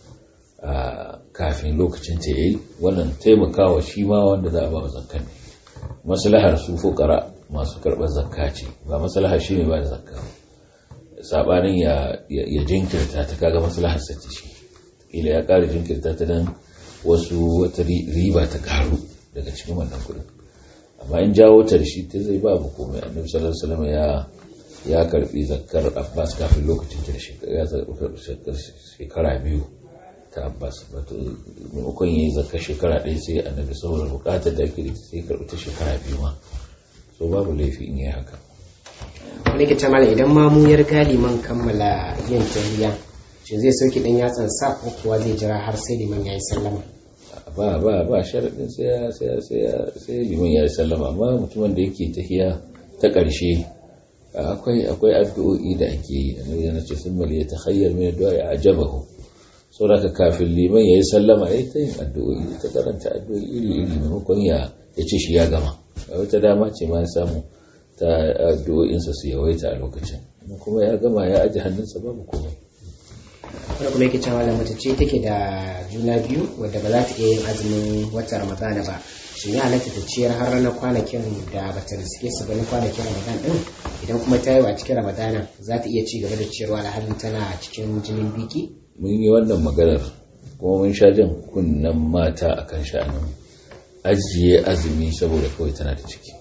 a kafin lokacin ta yayi wannan taimakawa shi ma wanda za a ba zakka ne maslahar su fukara masu karɓar zakka ce ba maslahar shi ne ba da zakka sabanin ya ya jinkirta ta kaga maslahar sa ce shi ila ya ƙara jinkirta ta dan wasu wata riba ta karu daga cikin wannan kuɗin amma in jawo ta da shi ta zai babu komai annabi sallallahu alaihi wasallam ya ya karbi zakkar Abbas kafin lokacin ta ya shekara biyu ta Abbas wato maimakon yayi zakkar shekara ɗaya sai annabi saboda bukatar da yake sai karbi ta shekara biyu ma so babu laifi in yi haka wani ke mala idan mamu ya riga liman kammala yin tahiyya shi zai sauke dan yatsan sa ko kuwa zai jira har sai liman yayi sallama ba ba ba sharadin sai sai sai sai liman yayi sallama amma mutumin da yake tahiya ta ƙarshe akwai akwai addu'o'i da ake yi annabi yana ce sun mali ta khayyar min addu'a ya ajabahu saboda kafin liman yayi sallama yayi ta yin addu'o'i ta karanta addu'o'i iri iri maimakon ya ya ce shi ya gama wata dama ce ma ya samu ta addu'o'insa su yawaita a lokacin kuma ya gama ya aji hannunsa babu komai wanda kuma yake cewa da mace ce take da juna biyu wadda ba za ta iya yin azumin watan ramadana ba shin ya halatta ta ciyar har ranar kwanakin da bata riske su ba na kwanakin ramadan din idan kuma ta yi a cikin ramadana za ta iya ci gaba da ciyarwa alhalin tana cikin jinin biki mun yi wannan maganar kuma mun sha jan kunnen mata akan sha'anin ajiye azumi saboda kawai tana da ciki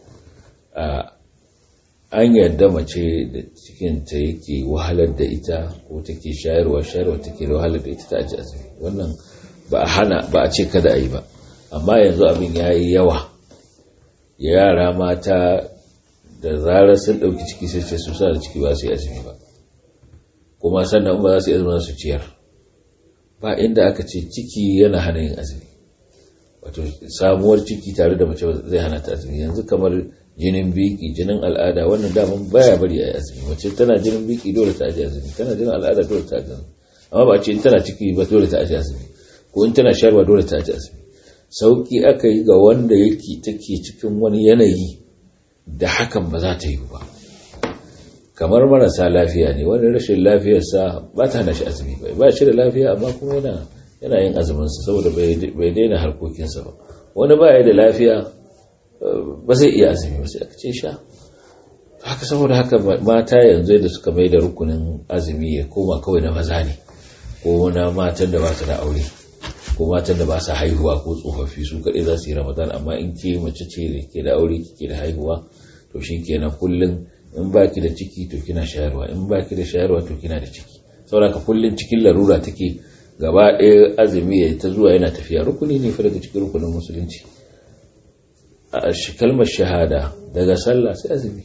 an yarda mace da cikinta yake wahalar da ita ko take shayarwa shayarwa take da wahalar da ita ta aji azumi wannan ba a hana ba a ce kada a yi ba amma yanzu abin ya yi yawa yara mata da zarar sun ɗauki ciki sai ce su sa da ciki ba su yi azumi ba kuma sannan ba za su yi azumi su ciyar ba inda aka ce ciki yana hana yin azumi wato samuwar ciki tare da mace zai hana ta azumi yanzu kamar jinin biki jinin al'ada wannan daman baya bari a yi azumi mace tana jinin biki dole ta aji azumi tana jinin al'ada dole ta aji azumi amma ba ce in tana ciki ba dole ta aji azumi ko in tana sharwa dole ta aji azumi sauki aka yi ga wanda yake take cikin wani yanayi da hakan ba za ta yi ba kamar marasa lafiya ne wani rashin lafiyarsa ba ta hana shi azumi ba ba shi da lafiya amma kuma yana yana yin azuminsa saboda bai daina harkokinsa ba wani ba ya da lafiya ba zai iya azumi ba sai aka ce sha haka saboda haka mata yanzu da suka mai da rukunin azumi ya koma kawai na maza ne ko na matan da ba su da aure ko matan da ba su haihuwa ko tsofaffi su kaɗai za su yi ramadan amma in ke mace ce da ke da aure kike da haihuwa to shi kenan kullum in ba ki da ciki to kina shayarwa in ba ki da shayarwa to kina da ciki saboda ka kullum cikin larura take gaba ɗaya azumi ya ta zuwa yana tafiya rukuni ne fa daga cikin rukunin musulunci a kalmar shahada daga sallah sai azumi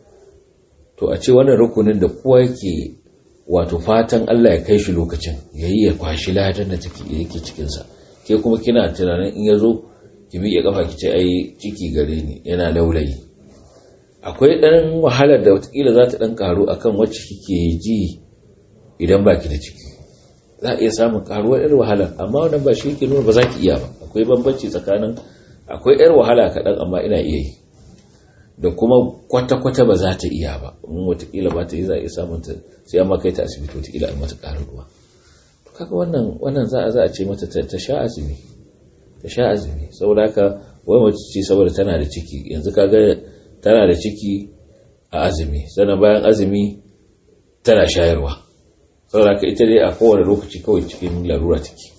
to a ce wannan rukunin da kowa yake wato fatan Allah ya kai shi lokacin yayi ya kwashi ladan da take yake cikin sa ke kuma kina tunanin in yazo ki miƙe kafa ki ce ai ciki gare ni yana laulayi akwai dan wahalar da watakila za ta dan karu akan wacce kike ji idan baki da ciki za a iya samun karuwar yar wahala amma wannan ba shi yake nuna ba za ki iya ba akwai bambanci tsakanin akwai yar wahala kaɗan amma ina iya yi da kuma kwata-kwata ba za ta iya ba in watakila ba ta yi za a iya samun ta sai amma kai ta asibiti watakila a mata ƙarin ruwa to kaga wannan wannan za a za a ce mata ta sha azumi ta sha azumi saboda haka wai mace ce saboda tana da ciki yanzu kaga tana da ciki a azumi sannan bayan azumi tana shayarwa saboda haka ita dai a kowane lokaci kawai cikin larura take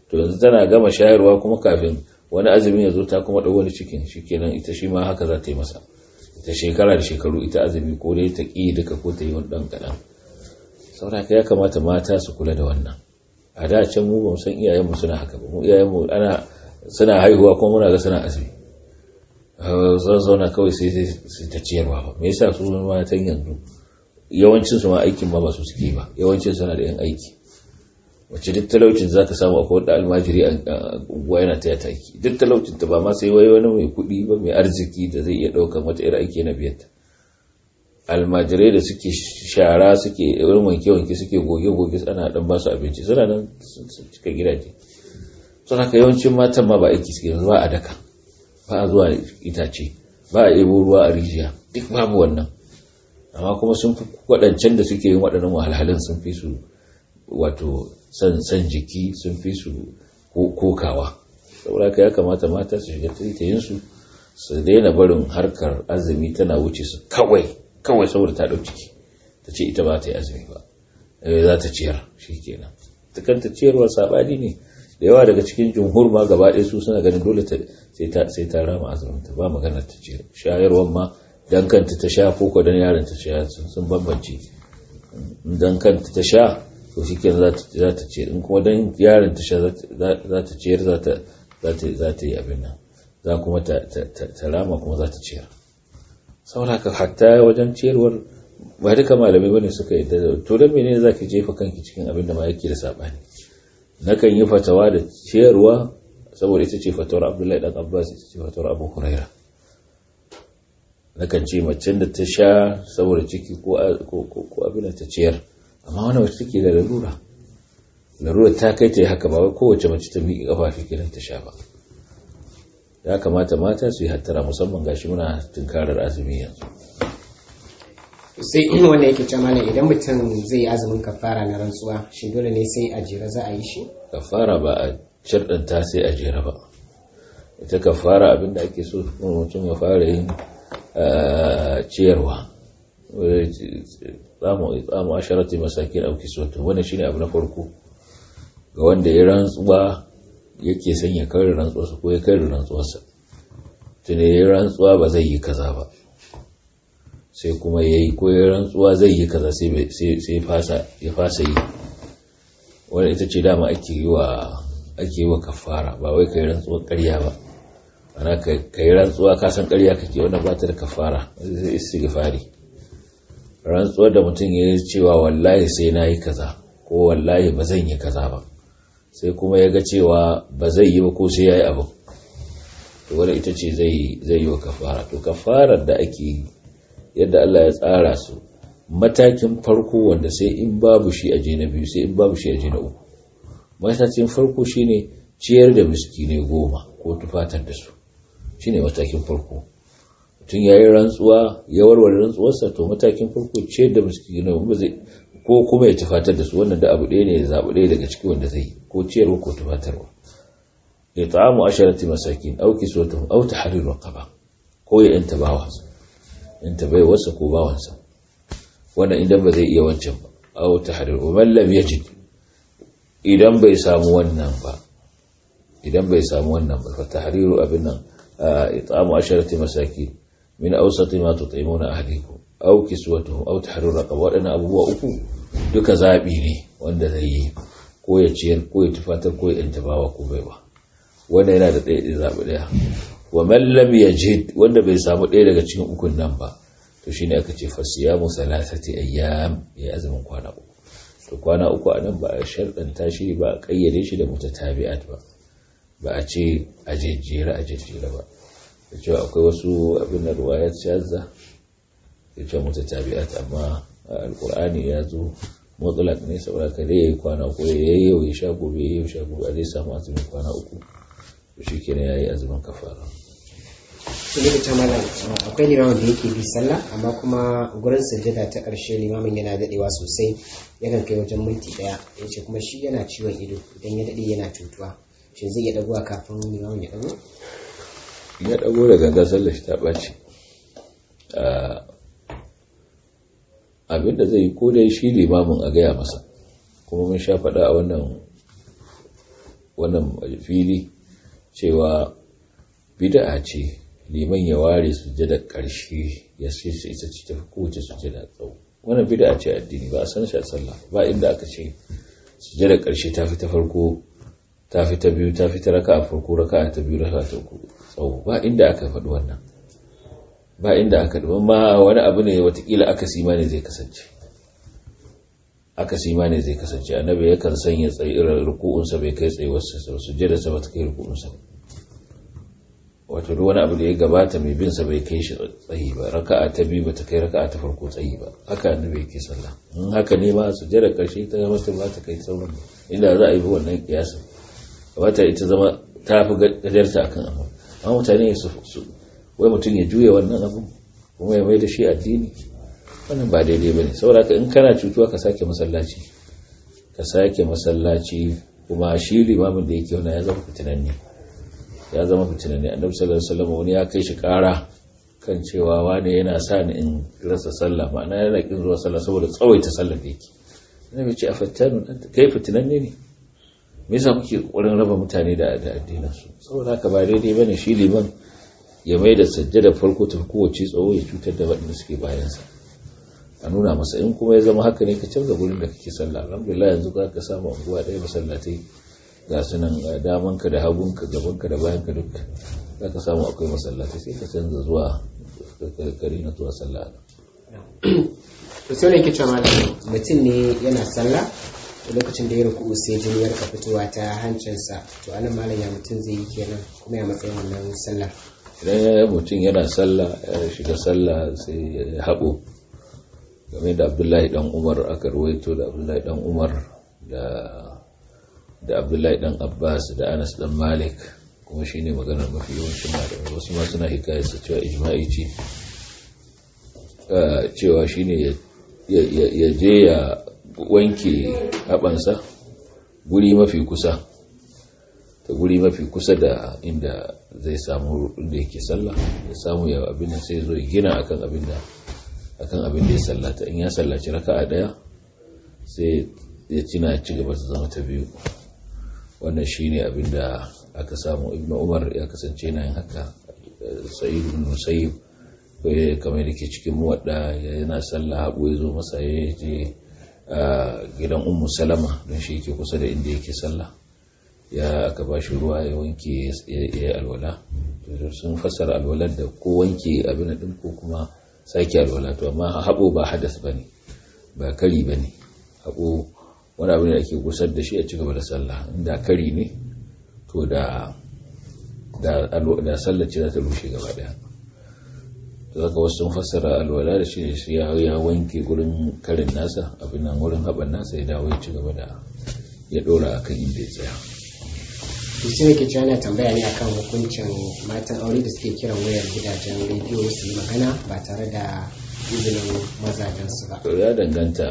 to yanzu tana gama shayarwa kuma kafin wani azumin ya zo ta kuma ɗau wani cikin shikenan ita shi ma haka za ta yi masa ita shekara da shekaru ita azumi ko dai ta ƙi duka ko ta yi wani ɗan kaɗan sauraka ya kamata mata su kula da wannan a da can mu ba mu san iyayenmu suna haka ba mu iyayenmu ana suna haihuwa kuma muna ga suna azumi zan zauna kawai sai sai ta ciyarwa ba me yasa su matan yanzu yawancin su ma aikin ma ba su suke ba yawancin suna da yan aiki wacce duk talaucin za ka samu akwai wadda almajiri a unguwa yana taya ta aiki duk talaucin ta ba ma sai wai wani mai kuɗi ba mai arziki da zai iya ɗaukan wata irin aiki na biyar almajirai da suke shara suke irin wanke-wanke suke goge-goge ana dan ba su abinci suna nan cika gidaje sun haka yawancin matan ma ba aiki suke ba a daka ba a zuwa itace ba a ebo ruwa a rijiya duk babu wannan amma kuma sun fi waɗancan da suke yin waɗannan wahalhalun sun fi su wato san jiki sun fi su kokawa saboda ya kamata mata su shiga taitayinsu su daina barin harkar azumi tana wuce su kawai kawai saboda ta ɗau ciki ta ce ita ba ta yi azumi ba za ta ciyar shi kenan ta kanta ciyarwar saɓani ne da yawa daga cikin jumhur ma gaba ɗaya su suna ganin dole sai ta rama azumin ta ba maganar ta ciyar shayarwar ma dan kanta ta sha ko ko dan yaron ta sha sun bambance dan kanta ta sha to shi kenan za ta ciyar in kuma dan yaron ta sha za ta ciyar za ta yi abin nan za kuma ta rama kuma za ta ciyar sauraka hatta wajen ciyarwar ba duka malamai bane suka yi da to dan menene zaki jefa kanki cikin abin da ma yake da sabani nakan yi fatawa da ciyarwa saboda ita ce fatawar Abdullahi dan Abbas ita ce fatawar Abu Huraira nakan ce macen da ta sha saboda ciki ko ko abin da ta ciyar amma wannan wacce take da lalura larura ta kai ta yi haka ba wai kowace mace ta miƙe kafa fi kiran ta sha ba ya kamata mata su yi hattara musamman gashi muna tunkarar azumi yanzu sai in wanda yake ce mana idan mutum zai yi azumin kafara na rantsuwa shi dole ne sai a jera za a yi shi kafara ba a sharɗanta sai a jera ba ita kafara abinda ake so mutum ya fara yin ciyarwa tsamu asharati masakin auki soto wannan shine abu na farko ga wanda ya rantsuwa yake son ya kare rantsuwarsa ko ya kare rantsuwarsa tunda ya rantsuwa ba zai yi kaza ba sai kuma ya yi ko ya rantsuwa zai yi kaza sai ya fasa yi wanda ita ce dama ake yi wa ake yi wa kafara ba wai kai rantsuwar ƙarya ba ana kai rantsuwa ka san ƙarya kake wanda ba ta da kafara zai istighfari rantsuwar da mutum ya yi cewa wallahi sai na yi kaza ko wallahi ba zan yi kaza ba sai kuma ya ga cewa ba zai yi ba ko sai ya yi abu to wadda ita ce zai yi wa kafara to kafarar da ake yi yadda Allah ya tsara su matakin farko wanda sai in babu shi aje na biyu sai in babu shi aje na uku matakin farko shine ciyar da miskinai goma ko tufatar da su shine matakin farko mutum ya yi rantsuwa ya warware rantsuwarsa to matakin farko ciyar da miskinai ba zai ko kuma ya tufatar da su wannan da abu ɗaya ne ya zaɓi ɗaya daga ciki wanda zai ko ciyarwa ko tufatarwa ya ta'amu asharati masakin au kiswatuhum au tahrir raqaba ko ya yanta bawansa yanta bai wasa ko bawansa wannan idan ba zai iya wancan ba au tahrir wa man lam yajid idan bai samu wannan ba idan bai samu wannan ba fa tahriru abin nan it'amu asharati masakin min awsati ma tut'imuna ahlikum aw kiswatuhum aw tahrir raqaba wadannan abubuwa uku duka zabi ne wanda zai yi ko ya ciyar ko ya tufatar ko ya intabawa ko baiwa wanda yana da ɗaya zabi ɗaya wa man lam yajid wanda bai samu ɗaya daga cikin ukun nan ba to shine aka ce fasiyamu salasati ayyam ya azumin kwana uku to kwana uku anan ba a sharɗanta shi ba a kayyade shi da mutatabi'at ba ba a ce a jejjera a jejjera ba da cewa akwai wasu abin da ruwayar shazza ya ce mutu tabi'at amma alkur'ani ya zo mutsulak ne saboda ka dai yayi kwana uku ya yi yau ya sha gobe ya yi sha gobe a zai samu azumin kwana uku to shi kenan ya yi azumin kafara su ne ta malam akwai limamin da yake bi sallah amma kuma gurin sujjada ta ƙarshe limamin yana daɗewa sosai yakan kai wajen minti ɗaya ya ce kuma shi yana ciwon ido idan ya daɗe yana cutuwa shi zai iya ɗagowa kafin limamin ya ɗago ya ɗago da ganga sallar shi ta ɓaci abinda zai yi ko dai shi limamin a gaya masa kuma mun sha faɗa a wannan wannan fili cewa bid'a ce liman ya ware sujjada ƙarshe ya sai su ita ce tafi kowace sujjada tsawo wannan bid'a ce addini ba a san shi a sallah ba inda aka ce sujjada ƙarshe ta fi ta farko ta fi ta biyu ta fi ta raka a farko raka ta biyu raka ta uku tsawo ba inda aka faɗi wannan ba inda aka ɗi ma wani abu ne watakila aka sima ne zai kasance aka sima ne zai kasance annabi yakan sanya tsayi irin ruku'unsa bai kai tsayuwarsa sujjada sa ba ta kai ruku'unsa wato duk wani abu da ya gabata mai bin sa bai kai shi tsayi ba raka'a ta biyu bata kai raka'a ta farko tsayi ba haka annabi yake sallah in haka ne ma sujjada karshe ta zama ta ba ta kai sauran inda za a yi wannan kiyasin wata ita zama ta fi gajarta akan abu amma mutane su wai mutum ya juya wannan abu kuma ya mai da shi addini wannan ba daidai bane saboda ka in kana cutuwa ka sake masallaci ka sake masallaci kuma shi limamin da yake wannan ya zama fitinanne ya zama fitinanne annabi sallallahu alaihi wasallam wani ya kai shi kara kan cewa wani yana sa ni in rasa sallah ma'ana yana kin zuwa sallah saboda tsawaita sallar da yake annabi ce a fattanu kai fitinanne ne me yasa kuke kokarin raba mutane da addinin su saboda haka ba daidai bane shi liman ya mai da sajjada farko ta kowace tsawo ya cutar da waɗanda suke bayansa a nuna masa in kuma ya zama haka ne ka canza gurin da kake sallah alhamdulillah yanzu za ka samu unguwa ɗaya masallatai ga su nan damanka da hagunka gabanka da bayanka duk za ka samu akwai masallatai sai ka canza zuwa kare na zuwa sallah to sai ne ke cewa malam mutum ne yana sallah lokacin da ya ruku sai jini ya rika fitowa ta hancinsa to anan malam ya mutum zai yi kenan kuma ya matsayin wannan sallah idan mutum yana sallah ya shiga sallah sai ya haɓo game da abdullahi dan umar aka ruwaito da abdullahi dan umar da abdullahi dan abbas da anas dan malik kuma shine maganar mafi yawancin malamai wasu ma suna hikayar su cewa ijma'i ce cewa shine ya je ya wanke haɓansa guri mafi kusa ta guri mafi kusa da inda zai samu inda yake sallah ya samu ya abin da sai zo ya gina akan abin da akan abin da ya sallata in ya sallaci raka'a daya sai ya cina ci gaba ta zama ta biyu wannan shine abin da aka samu ibnu umar ya kasance yana yin haka sa'id ibn musayyib kamar da ke cikin muwadda yana sallah habu ya zo masa ya je gidan ummu salama don shi yake kusa da inda yake sallah ya aka ba shi ruwa ya wanke ya yi alwala sun fassara alwalar da ko wanke abin din ko kuma sake alwala to amma haɓo ba hadas ba ne ba kari ba ne haɓo wani abin da ake gusar da shi a cigaba da sallah inda kari ne to da da sallah ce za ta rushe gaba daya to zaka wasu sun fassara alwala da shi shi ya wanke gurin karin nasa abin nan wurin haɓar nasa ya dawo ya ci gaba da ya ɗora akan inda ya tsaya shi ne ke cewa yana tambaya ne akan hukuncin matan aure da suke kiran wayar gidajen rediyo su yi magana ba tare da izinin mazajensu ba. To ya danganta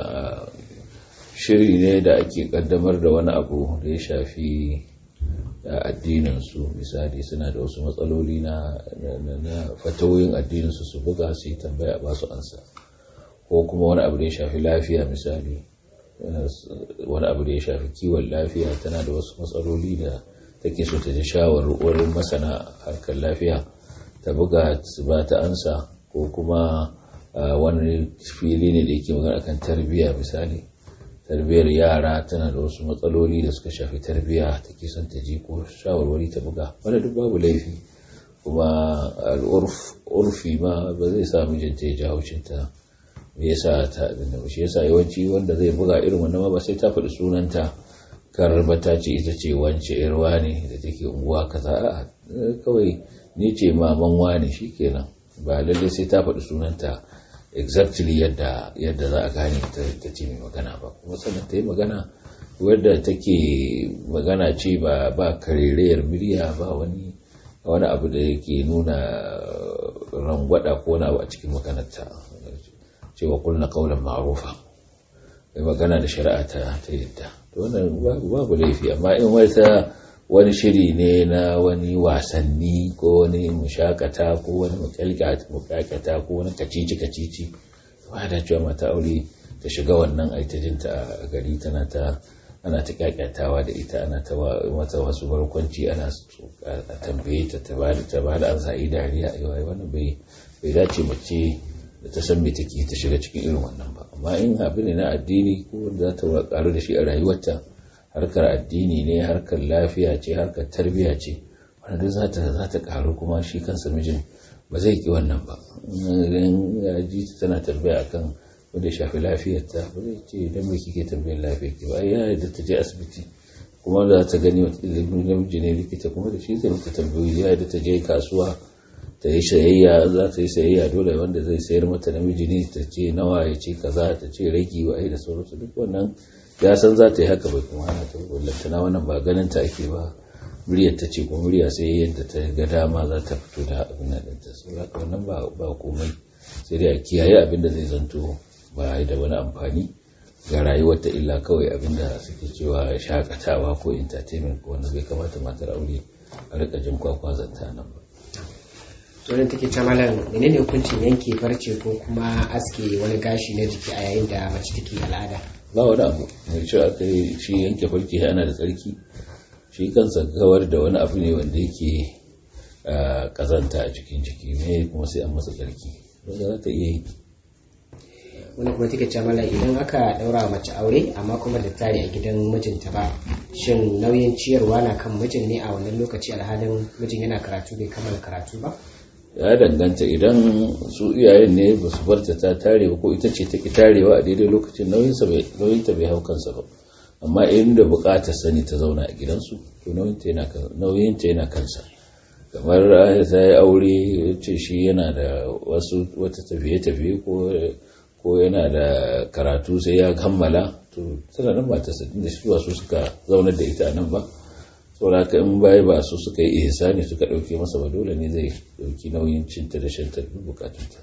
shiri ne da ake kaddamar da wani abu da ya shafi addininsu misali suna da wasu matsaloli na fatawoyin addininsu su buga su yi tambaya ba su ansa ko kuma wani abu da ya shafi lafiya misali wani abu da ya shafi kiwon lafiya tana da wasu matsaloli da take so ta ji shawarwarin masana harkar lafiya ta buga su ba ta ansa ko kuma wani fili ne da yake magana akan tarbiyya misali tarbiyyar yara tana da wasu matsaloli da suka shafi tarbiyya take son ta ji ko shawarwari ta buga wanda duk babu laifi kuma al'urfi ma ba zai sa mijinta ya ji haushinta me yasa ta abin da shi yasa yawanci wanda zai buga irin wannan ma ba sai ta faɗi sunanta karbata ce ita ce wance yarwa ne da take unguwa kaza a kawai ni ce maman wane shikenan ba lalle sai ta faɗi sunanta exactly yadda yadda za a gane ta ce mai magana ba kuma sannan ta yi magana wadda take magana ce ba ba karerayar murya ba wani wani abu da yake nuna rangwada ko wani abu a cikin maganarta cewa kulna kaulan ma'rufa mai magana da shari'a ta ta yadda to wannan babu laifi amma in wata wani shiri ne na wani wasanni ko wani mushakata ko wani mukakata ko wani kacici kacici ba da cewa mata aure ta shiga wannan aitajinta a gari tana ta ana ta kyakkyatawa da ita ana ta mata wasu barkwanci ana a tambaye ta ta bada ta bada an sa'i dariya ai wannan bai bai dace mace da ta san me take ta shiga cikin irin wannan ba amma in abin ne na addini ko wanda za ta karu da shi a rayuwarta harkar addini ne harkar lafiya ce harkar tarbiyya ce wanda duk za ta za ta karu kuma shi kansa mijin ba zai ki wannan ba in ya ji tana tarbiya akan wanda shafi lafiyarta ba zai ce idan mai kike tambayar lafiyar ki ba ya yadda ta je asibiti kuma da ta gani wata ilimin namiji ne likita kuma da shi zai mata tambayoyi ya yadda ta je kasuwa ta yi sayayya za ta yi sayayya dole wanda zai sayar mata namiji ne ta ce nawa ya ce kaza ta ce ragi wa da sauransu duk wannan ya san za ta yi haka bai kuma hana ta wallantana wannan ba ganin ta ake ba muryar ta ce kuma murya sai yadda ta ga dama za ta fito da abin da ta saboda wannan ba komai sai dai a kiyaye abin da zai zanto ba da wani amfani ga rayuwarta illa kawai abinda suke cewa shakatawa ko entertainment ko wanda bai kamata matar aure a rika jin kwakwa zanta nan ba to take ta malam menene hukuncin yanke farce ko kuma aske wani gashi na jiki a yayin da mace take al'ada ba wani abu mai cewa aka yi shi yanke farce ana da tsarki shi kansa kawar da wani abu ne wanda yake kazanta a cikin jiki ne kuma sai an masa tsarki wanda za ta iya yi wani kuma take ce mala idan aka daura mace aure amma kuma da tare a gidan mijinta ba shin nauyin ciyarwa na kan mijin ne a wannan lokaci alhalin mijin yana karatu bai kammala karatu ba ya danganta idan su iyayen ne ba su barta ta tare ba ko ita ce ta ki tarewa a daidai lokacin nauyinta bai hau kansa ba amma inda bukatar sani ta zauna a gidansu to nauyinta yana kansa kamar ta yi aure ce shi yana da wasu wata tafiye-tafiye ko yana da karatu sai ya kammala to tana nan ba ta sadin da shi su suka zaunar da ita nan ba saboda haka in baya ba su suka yi ihsani suka dauke masa ba dole ne zai dauki nauyin cinta da shantar bukatunta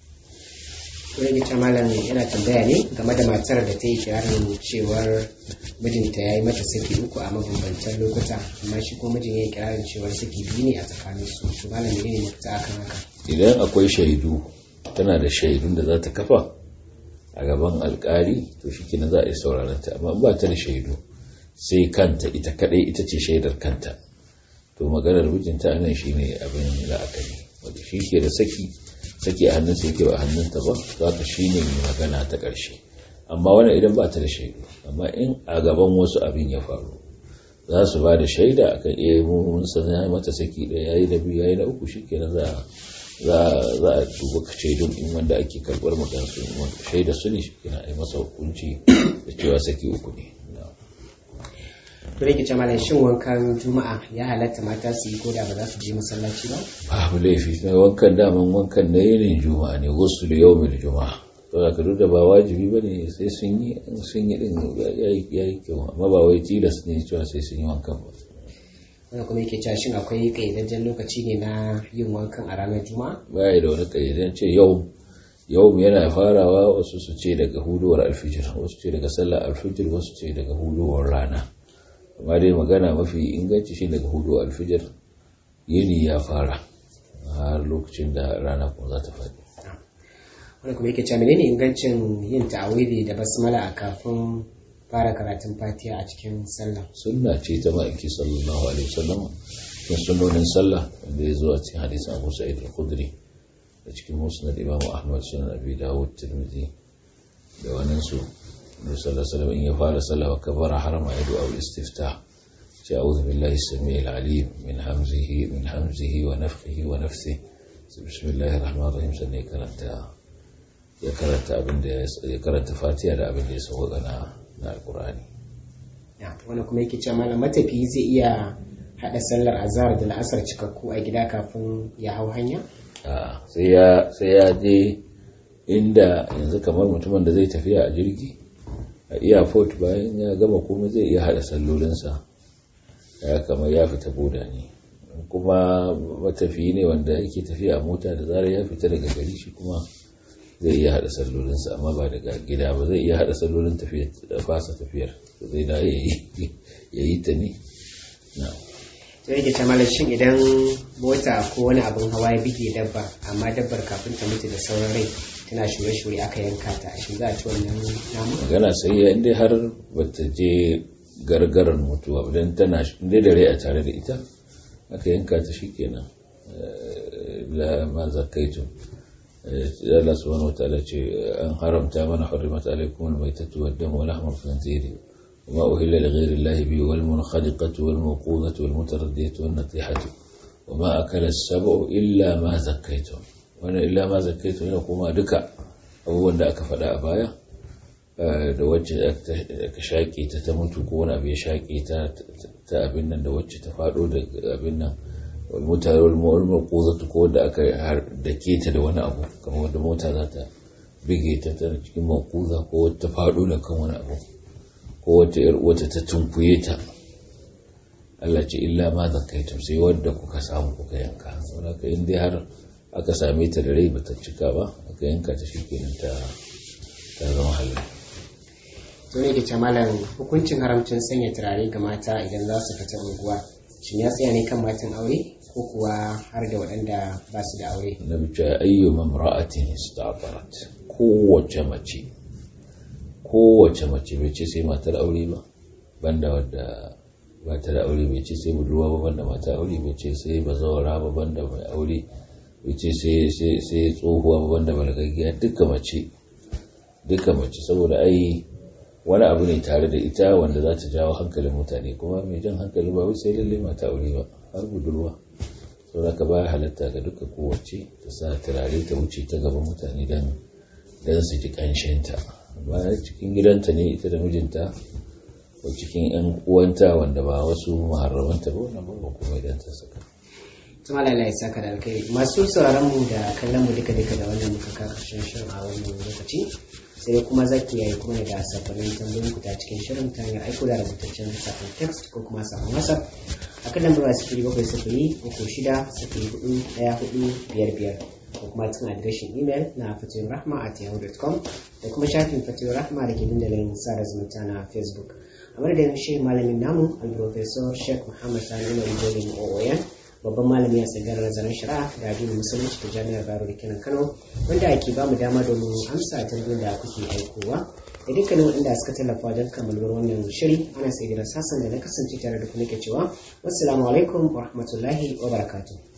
wani ta malam yana tambaya ne game da matar da ta yi kirarin cewar mijinta ya yi mata saki uku a mabambantan lokuta amma shi ko mijin ya yi kirarin cewar saki biyu ne a tsakanin su to malam ne mafita akan haka idan akwai shaidu tana da shaidun da za ta kafa a gaban alkali to shi kina za a yi sauraron ta amma ba ta da shaidu sai kanta ita kadai ita ce shaidar kanta to maganar mijinta anan shine abin la'akari wanda shi ke da saki saki a hannunsa yake ba a hannunta ba za ka shi ne mai magana ta ƙarshe amma wannan idan ba ta da shaidu amma in a gaban wasu abin ya faru za su ba da shaida akan iya mun san ya mata saki ɗaya yayi da biyu yayi na uku shikenan za za za a duba shaidun in wanda ake karɓar magana su shaida su ne shikenan a yi masa hukunci da cewa saki uku ne to rike ce malam shin wankan juma'a ya halatta mata su yi ko da ba za su je masallaci ba babu laifi na wankan daman wankan na yinin juma'a ne wasu da yau mil juma'a to da ka da ba wajibi ba ne sai sun yi sun yi din ya yi kyau amma ba wai tilas ne cewa sai sun yi wankan ba wanda kuma yake cewa shin akwai kayyadajjen lokaci ne na yin wankan a ranar juma'a ba ya da wani kayyadajjen ce yau yau yana farawa wasu su ce daga huduwar alfijir wasu ce daga sallar alfijir wasu ce daga huduwar rana amma dai magana mafi inganci shi daga hudu alfijar yini ya fara har lokacin da rana kuma za ta faɗi wanda kuma yake cewa menene ingancin yin ta'awili da basmala a kafin fara karatun fatiha a cikin sallah sunna ce ta ma'aiki sallallahu alaihi wasallam cikin sunnonin sallah wanda ya zo a cikin hadisin abu sa'id al-khudri da cikin musnad imam ahmad sunan abi dawud tirmidhi da wannan su النبي صلى الله عليه وسلم إن يفعل صلى وكبر حرم يدعو الاستفتاح أعوذ بالله السميع العليم من همزه من همزه ونفخه ونفثه بسم الله الرحمن الرحيم سنة يكرنت يكرنت أبن يكرنت فاتحة da abin da ya sauka na na alqur'ani wani kuma yake cewa malam matafiyi zai iya hada sallar azhar da la'asar cikakku a gida kafin ya hau hanya sai ya sai ya je inda yanzu kamar mutumin da zai tafiya a jirgi a airport bayan ya gama komai zai iya hada sallolinsa ya kamar ya fita boda ne kuma matafiyi ne wanda yake tafiya a mota da zarar ya fita daga gari shi kuma zai iya hada sallolinsa amma ba daga gida ba zai iya hada sallolin tafiyar fasa tafiyar zai da ya yi ta ne sai yake ta malar shin idan mota ko wani abin hawa ya bige dabba amma dabbar kafin ta mutu da sauran rai tana shure-shure aka yanka ta shi za a ci wannan namu magana sai ya inda har bata je gargarar mutuwa idan tana inda da rai a tare da ita aka yanka ta shikenan la ma zakaitum Allah subhanahu wa ta'ala ce an haramta mana hurrimat alaikum al-maytatu wad-damu wa lahmul khinziri وما أهل لغير الله به والمنخلقة والموقوذة والمتردية والنطيحة وما أكل السبع إلا ما زكيتم وأنا إلا ما زكيتم هنا كما دكا abubuwan da aka faɗa a baya da wacce aka shaƙe ta ta mutu ko wani abu ya shaƙe ta ta abin nan da wacce ta faɗo da abin nan mutane wani maƙozatu ko da aka dake ta da wani abu kamar wanda mota za ta bige ta ta cikin maƙuza ko wata faɗo da kan wani abu ko wata wata ta tunkuye ta Allah ce illa ma zakaitum sai wadda kuka samu kuka yanka saboda ka in dai har aka same ta da rai bata cika ba aka yanka ta shikenan ta ta zama halal to ne ke malam hukuncin haramcin sanya turare ga mata idan za su fita unguwa shin ya tsaya ne kan matan aure ko kuwa har da waɗanda ba su da aure na bice ayyu mamra'atin ista'farat kowace mace kowace mace bai ce sai matar aure ba banda wadda ba ta da aure bai ce sai budurwa ba banda mata aure bai ce sai bazawara ba banda mai aure bai ce sai tsohuwa ba banda balagaggiya duka mace duka mace saboda ai wani abu ne tare da ita wanda za ta jawo hankalin mutane kuma mai jan hankali ba wai sai lalle mata aure ba har budurwa saboda ka baya halatta ga duka kowace ta sa turare ta wuce ta gaban mutane don don su ji kanshinta bayan cikin gidanta ne ita da mijinta ko cikin yan uwanta wanda ba wasu maharramanta ba wannan ba kuma idan ta saka tuma lalai ya saka da alkai masu sauraron mu da kallon mu duka duka da wannan muka ka karshen shirin a wannan lokaci sai kuma zaki yayi kuma da sakonnin tambayoyin ku ta cikin shirin ta hanyar aiko da rubutaccen sakon text ko kuma sakon whatsapp a kan lambar sifiri bakwai sifiri uku shida sifiri hudu daya hudu biyar biyar ko kuma cikin adireshin imel na fatiyon rahma at yahoo.com da kuma shafin fatiyon rahma da ke dandalin sada zumunta na facebook a madadin shi malamin namu al-professor sheikh muhammad sani mai jolin ooyan babban malami a tsangar nazarin shari'a da addinin musulunci da jami'ar baro da kenan kano wanda ake ba mu dama domin amsa tambayoyin da kuke aikowa da dukkanin waɗanda suka tallafa wajen kammaluwar wannan shiri ana sai da sassan da na kasance tare da ku nake cewa wassalamu alaikum wa rahmatullahi wa barakatuh